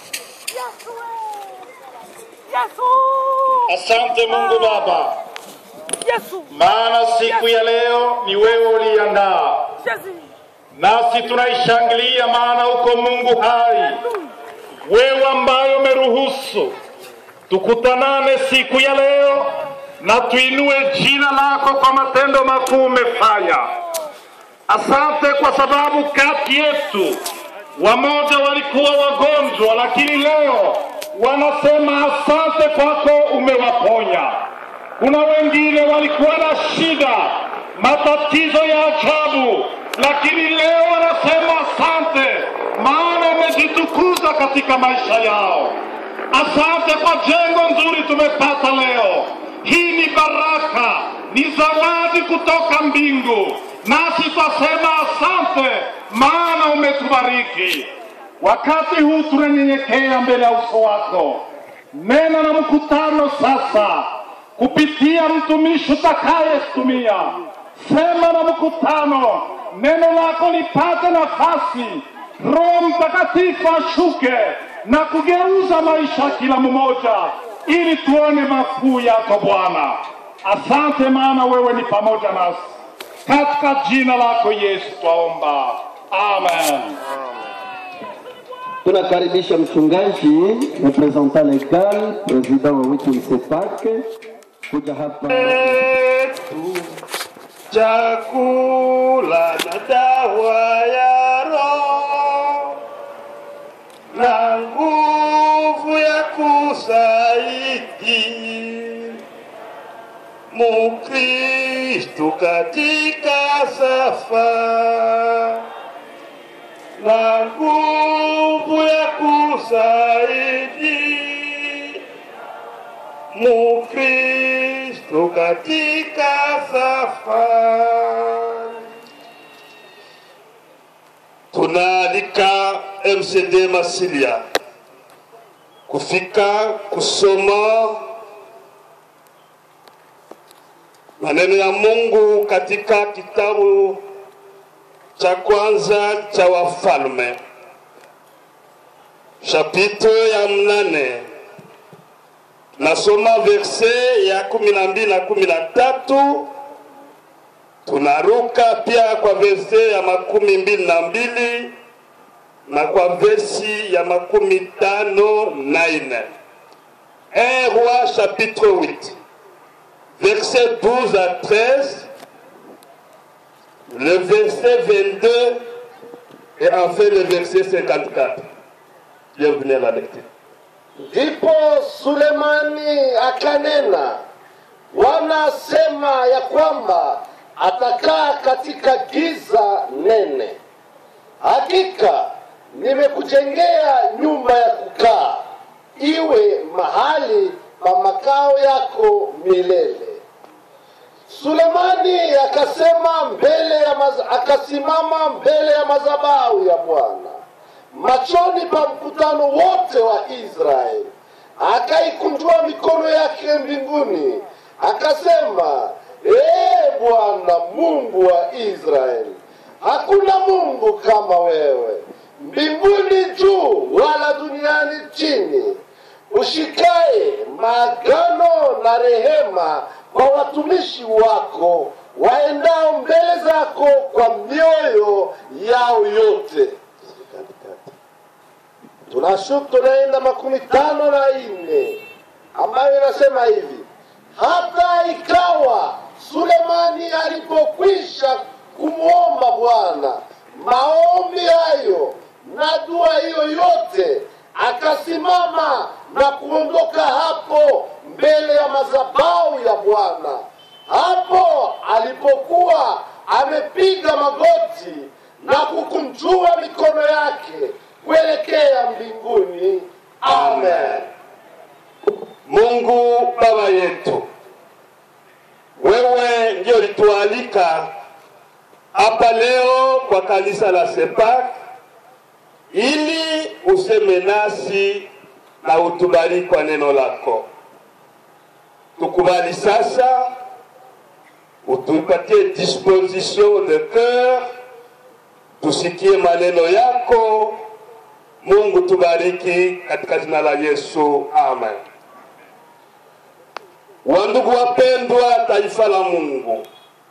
Asante Mungu Baba, maana siku ya leo ni wewe uliandaa, nasi tunaishangilia, maana uko Mungu hai, wewe ambaye umeruhusu tukutanane siku ya leo na tuinue jina lako kwa matendo makuu umefanya. Asante kwa sababu kati yetu wamoja walikuwa wagonjwa, lakini leo wanasema asante kwako umewaponya. Kuna wengine walikuwa na shida, matatizo ya ajabu, lakini leo wanasema asante, maana umejitukuza katika maisha yao. Asante kwa jengo nzuri tumepata leo. Hii ni baraka, ni zawadi kutoka mbingu, nasi twasema asante, maana umetubariki. Wakati huu tunanyenyekea mbele ya uso wako, nena na mkutano sasa kupitia mtumishi utakayetumia. Sema na mkutano, neno lako lipate nafasi, Roho Mtakatifu ashuke na kugeuza maisha ya kila mmoja, ili tuone makuu yako Bwana. Asante, maana wewe ni pamoja nasi. Katika jina lako Yesu twaomba, amen. Tunakaribisha mchungaji representant legal president wa Wiki Sepak kuja hapa. chakula na dawa ya roho na nguvu ya kusaidi Mukristo katika safari na nguvu ya kusaidi Mukristo katika safari. Tunaalika MCD Masilia kufika kusoma Maneno ya Mungu katika kitabu cha kwanza cha Wafalme chapitre ya mnane nasoma verse ya kumi na mbili na kumi na tatu tunaruka pia kwa verse ya makumi mbili na mbili na kwa versi ya makumi tano na nne 1 roi chapitre 8 verset 12 à 13 le verset 22 et enfin le verset 54 bienvenue à la lecture Ndipo Sulemani akanena, wanasema ya kwamba atakaa katika giza nene. Hakika nimekujengea nyumba ya kukaa, iwe mahali pa makao yako milele. Sulemani akasema mbele ya maz... akasimama mbele ya madhabahu ya Bwana machoni pa mkutano wote wa Israeli, akaikunjua mikono yake mbinguni, akasema, ee Bwana Mungu wa Israeli, hakuna Mungu kama wewe mbinguni juu wala duniani chini, ushikaye maagano na rehema kwa watumishi wako waendao mbele zako kwa mioyo yao yote tunashuku tunaenda makumi tano na nne ambayo inasema hivi hata ikawa sulemani alipokwisha kumwomba bwana maombi hayo na dua hiyo yote akasimama na kuondoka hapo mbele ya madhabahu ya bwana hapo alipokuwa amepiga magoti na kukunjua mikono yake kuelekea mbinguni. Amen. Mungu Baba yetu, wewe ndio ulitualika hapa leo kwa kanisa la Sepak ili useme nasi na utubariki kwa neno lako. Tukubali sasa, utupatie disposition de cœur, tusikie maneno yako Mungu tubariki katika jina la Yesu, amen. Wandugu wapendwa, taifa la Mungu,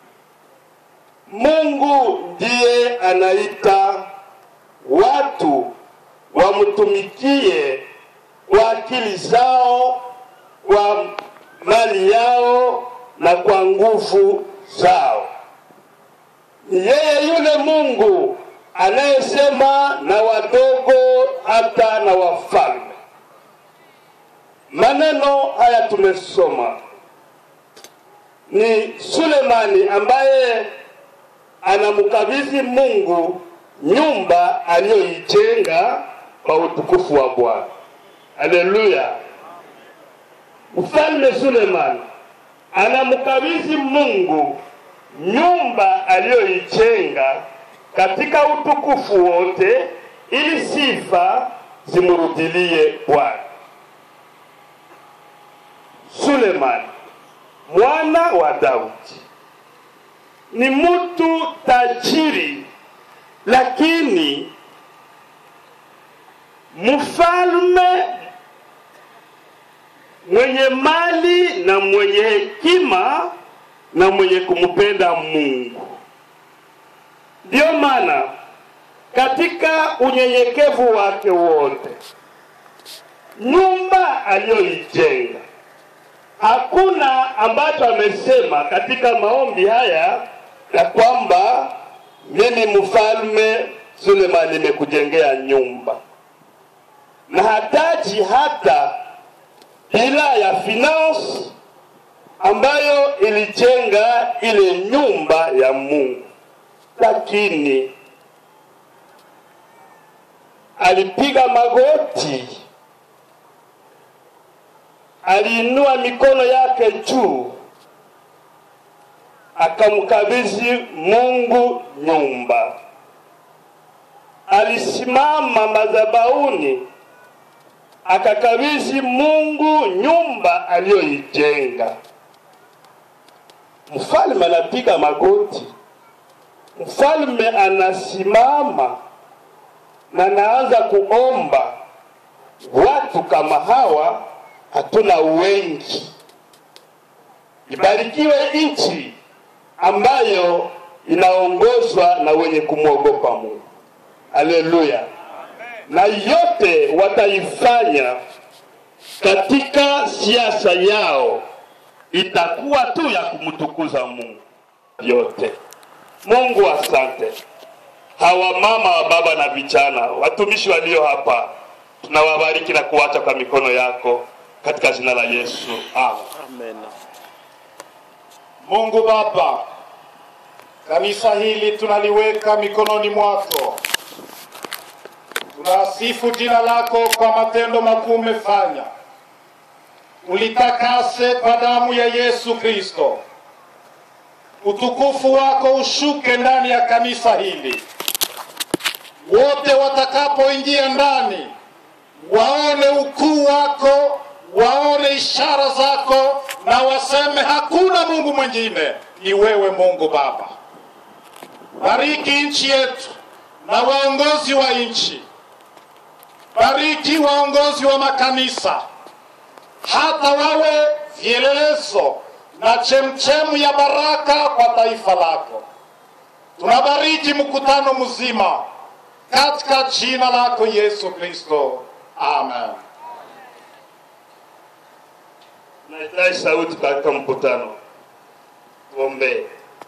Mungu ndiye anaita watu wamtumikie kwa akili zao, kwa mali yao na kwa nguvu zao. Ni yeye yule Mungu anayesema na wadogo hata na wafalme. Maneno haya tumesoma ni Sulemani ambaye anamkabidhi Mungu nyumba aliyoijenga kwa utukufu wa Bwana. Haleluya! Mfalme Sulemani anamkabidhi Mungu nyumba aliyoijenga katika utukufu wote, ili sifa zimrudilie Bwana. Sulemani mwana wa Daudi ni mtu tajiri, lakini mfalme mwenye mali na mwenye hekima na mwenye kumpenda Mungu. Ndiyo maana katika unyenyekevu wake wote, nyumba aliyoijenga, hakuna ambacho amesema katika maombi haya ya kwamba mimi mfalme Sulemani nimekujengea nyumba, na hataji hata bila ya finance ambayo ilijenga ile nyumba ya Mungu lakini alipiga magoti, aliinua mikono yake juu, akamkabidhi Mungu nyumba. Alisimama madhabahuni, akakabidhi Mungu nyumba aliyoijenga. mfalme anapiga magoti, mfalme anasimama na anaanza kuomba. Watu kama hawa hatuna wengi. Ibarikiwe nchi ambayo inaongozwa na wenye kumwogopa Mungu. Haleluya! Na yote wataifanya katika siasa yao itakuwa tu ya kumtukuza Mungu yote. Mungu asante. Hawa mama wa baba na vijana, watumishi walio hapa, tunawabariki na kuacha kwa mikono yako katika jina la Yesu. Amen. Mungu Baba, kanisa hili tunaliweka mikononi mwako. Tunasifu jina lako kwa matendo makuu umefanya. Ulitakase kwa damu ya Yesu Kristo. Utukufu wako ushuke ndani ya kanisa hili. Wote watakapoingia ndani waone ukuu wako, waone ishara zako na waseme hakuna Mungu mwingine, ni wewe Mungu Baba. Bariki nchi yetu na waongozi wa nchi, bariki waongozi wa makanisa, hata wawe vielelezo na chemchemu ya baraka kwa taifa lako. Tunabariki mkutano mzima katika jina lako Yesu Kristo, amen. Nahitaji sauti katika mkutano. Tuombee.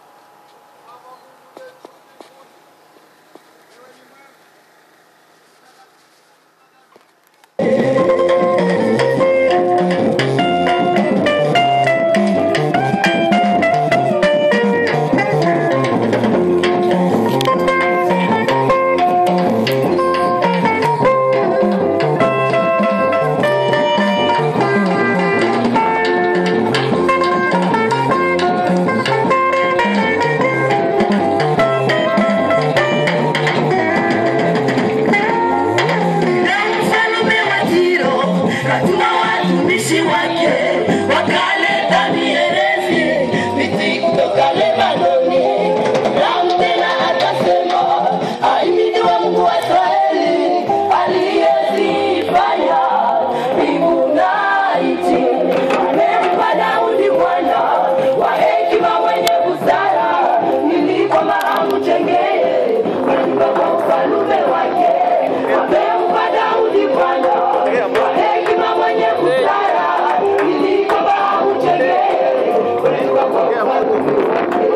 Mfalme wa Tiro katuma watumishi wake wakaleta mierezi miti kutoka Lebanoni. Naam, tena akasema ahimidiwe Mungu wa Israeli aliyezifanya mbingu na nchi. Amempa Daudi mwana wa hekima mwenye busara ili kwamba amjengee nyumba kwa ufalme wake. Amempa Daudi mwana wa hekima mwenye busara ili kwamba amjengee nyumba kwa ufalme wake.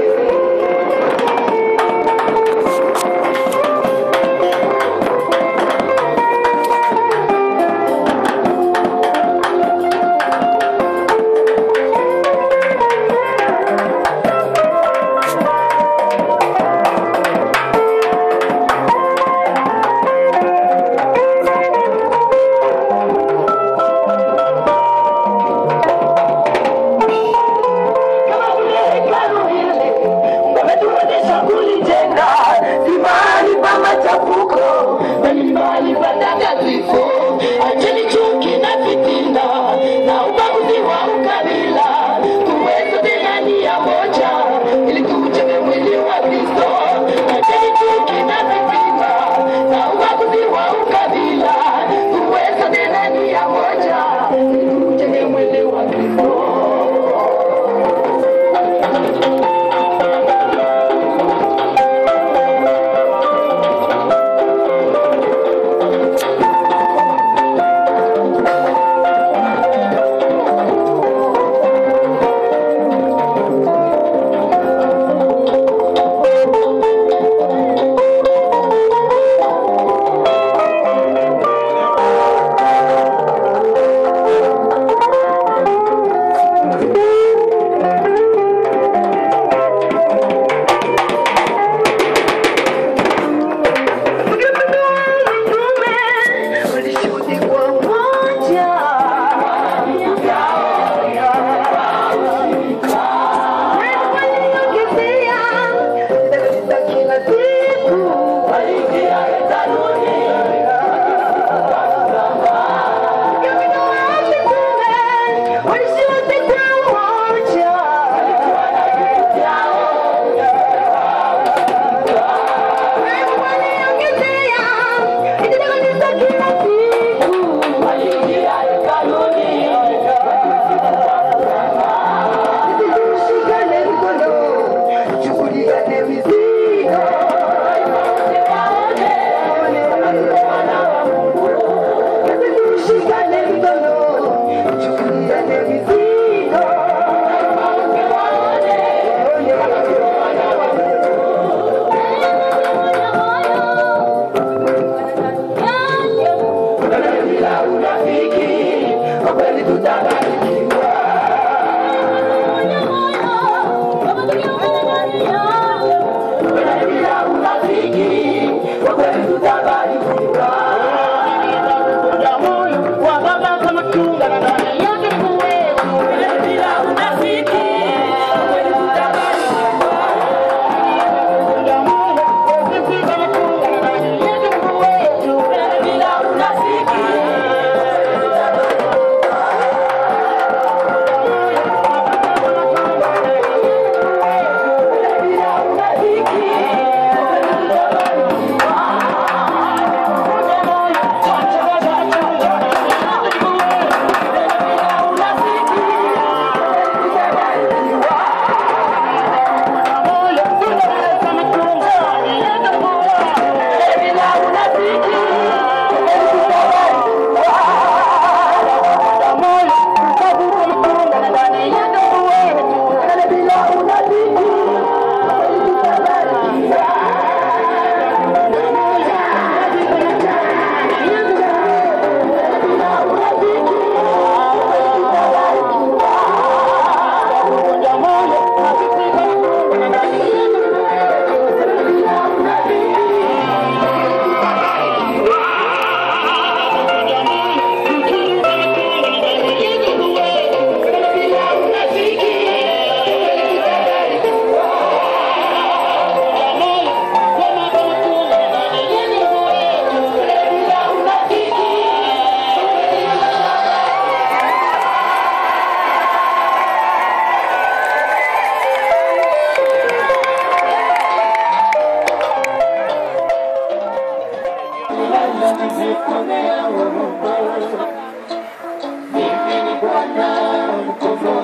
kama vile hekalu hili wametuwezesha kulijenga, si mahali pa machafuko, bali ni mahali patakatifu. Acheni chuki na fitina na ubaguzi wa ukabila, tuwe sote ndani ya moja, ili tuujenge mwili wa Kristo. Acheni chuki na fitina na ubaguzi wa ukabila, tuwe sote ndani ya moja, ili tuujenge mwili wa Kristo.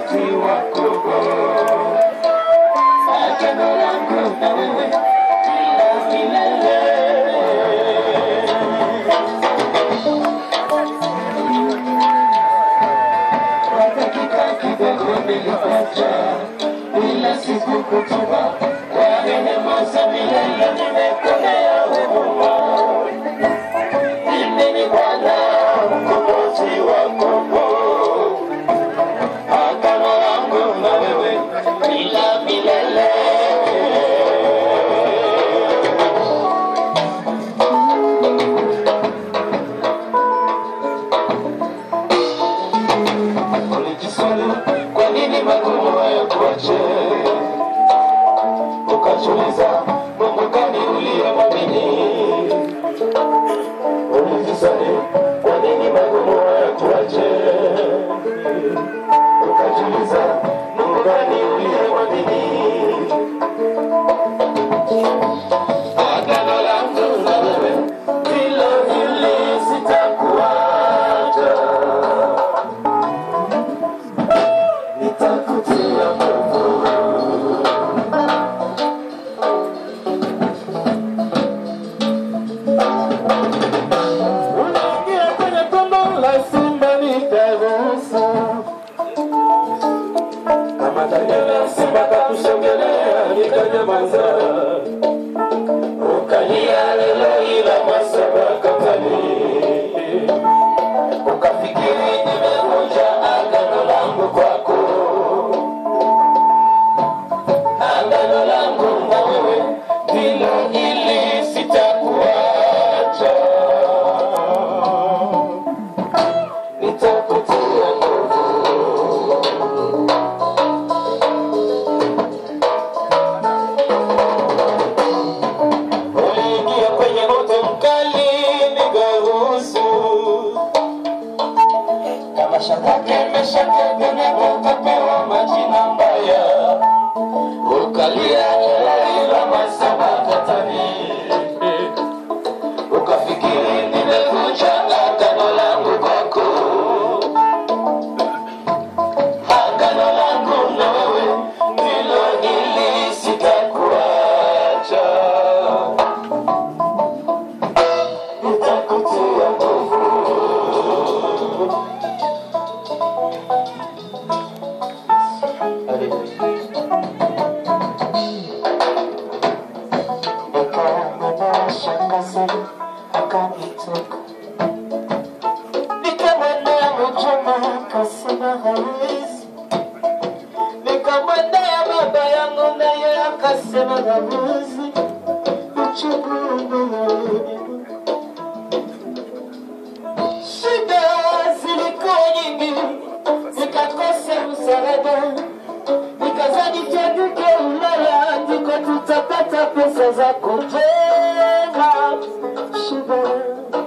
mkombozi wako agano langu na wewe kila milele kwa dakika kidogo nilipata ila siku kutuba kwa rehema za milele nimekolea huruma mimi ni bwana mkombozi wako agano langu na wewe ila milele ulijiswali kwa nini magumu hayakuache ukajiuliza mungu gani uliyemwamini ulijiswali kwa nini magumu hayakuache ukajiuliza mungu gani uliyemwamini agano langu na wewe vile vile sitakuacha nitakutia nguvu unaingia kwenye tumbo la simba nitaruhusu kama Daniela simba kakusongelea nikanyamaza ukalia lelo ila masabakatani ukafikiri nimevunja agano langu kwako agano langu na wewe ndilo ili sitakuacha nitakutia nguvu uliingia kwenye moto mkali nikaruhusu kama Shadraka, Meshaki, Abednego ukapewa majina mbaya, ukalia ila masabatatani, ukafikiri nimevunja agano langu kwako, agano langu na wewe ndilo hili, sitakuacha, nitakutia nguvu shangazi akanitoka nikamwendea mjomba akasema hawezi nikamwendea baba yangu naye akasema hawezi uchungu shida zilikuwa nyingi nikakosa msaada nikazani tuanduke Ulaya ndiko tutapata pesa za kujenga shule.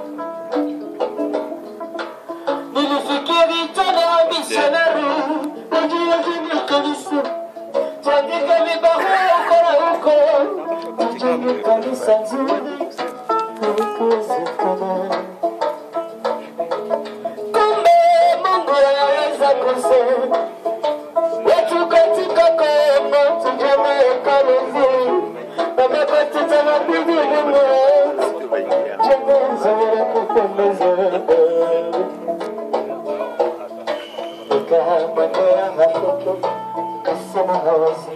Nilifikiri tena misionari najua jini kanisa tuandike vibarua huko na huko tujenge kanisa nzuri haikuwezekana. Kumbe Mungu anaweza kusema watu katika Kongo tujenge hekalu nzuri na mabati tamaduni Mungu jengo nzuri la kupendeza. Nikamwendea Hakoko kasema hawezi,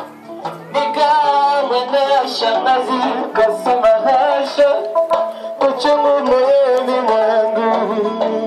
nikamwendea shangazi kasema hasha, uchungu moyoni mwangu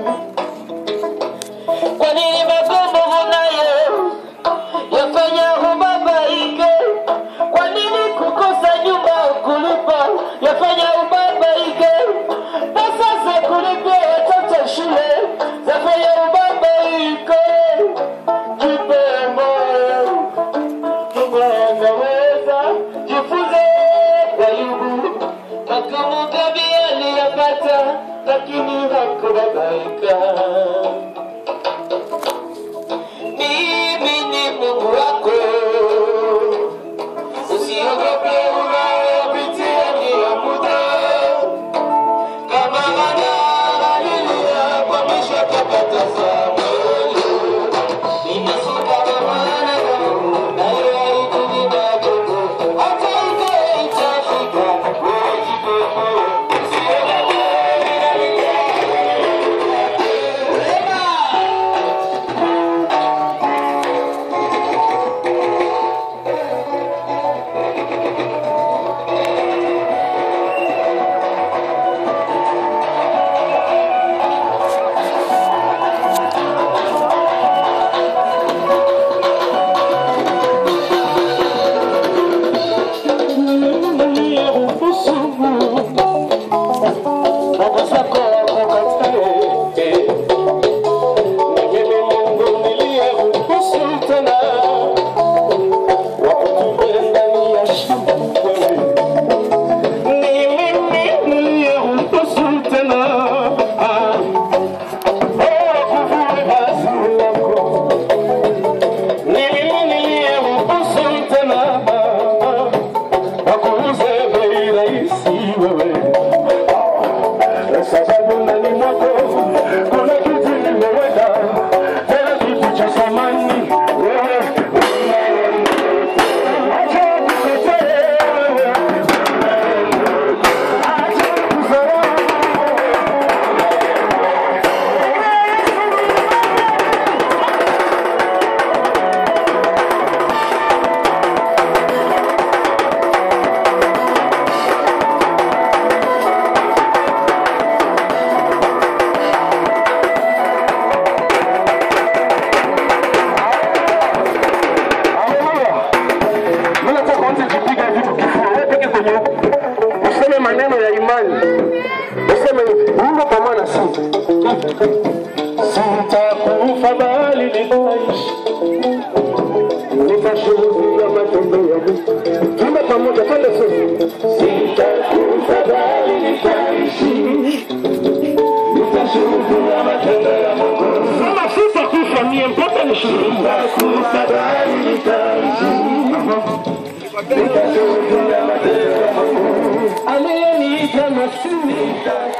kwa nini magumu unayo yafanya ubabaike? Kwa nini kukosa nyumba kulipa yafanya ubabaike? Pesa za kulipia watoto shule zafanya ubabaike. Jipe moyo, Mungu anaweza, jifunze kwa Ayubu nitaishi nitashuhudia matendo ya Mungu. Tuimbe pamoja, twende sote. Sitakufa bali nitaishi, nitashuhudia matendo ya Mungu. Kama sitakufa mie mpaka nishuhudie. Sitakufa bali nitaishi, nitashuhudia matendo ya Mungu. Aliyeniita Masihi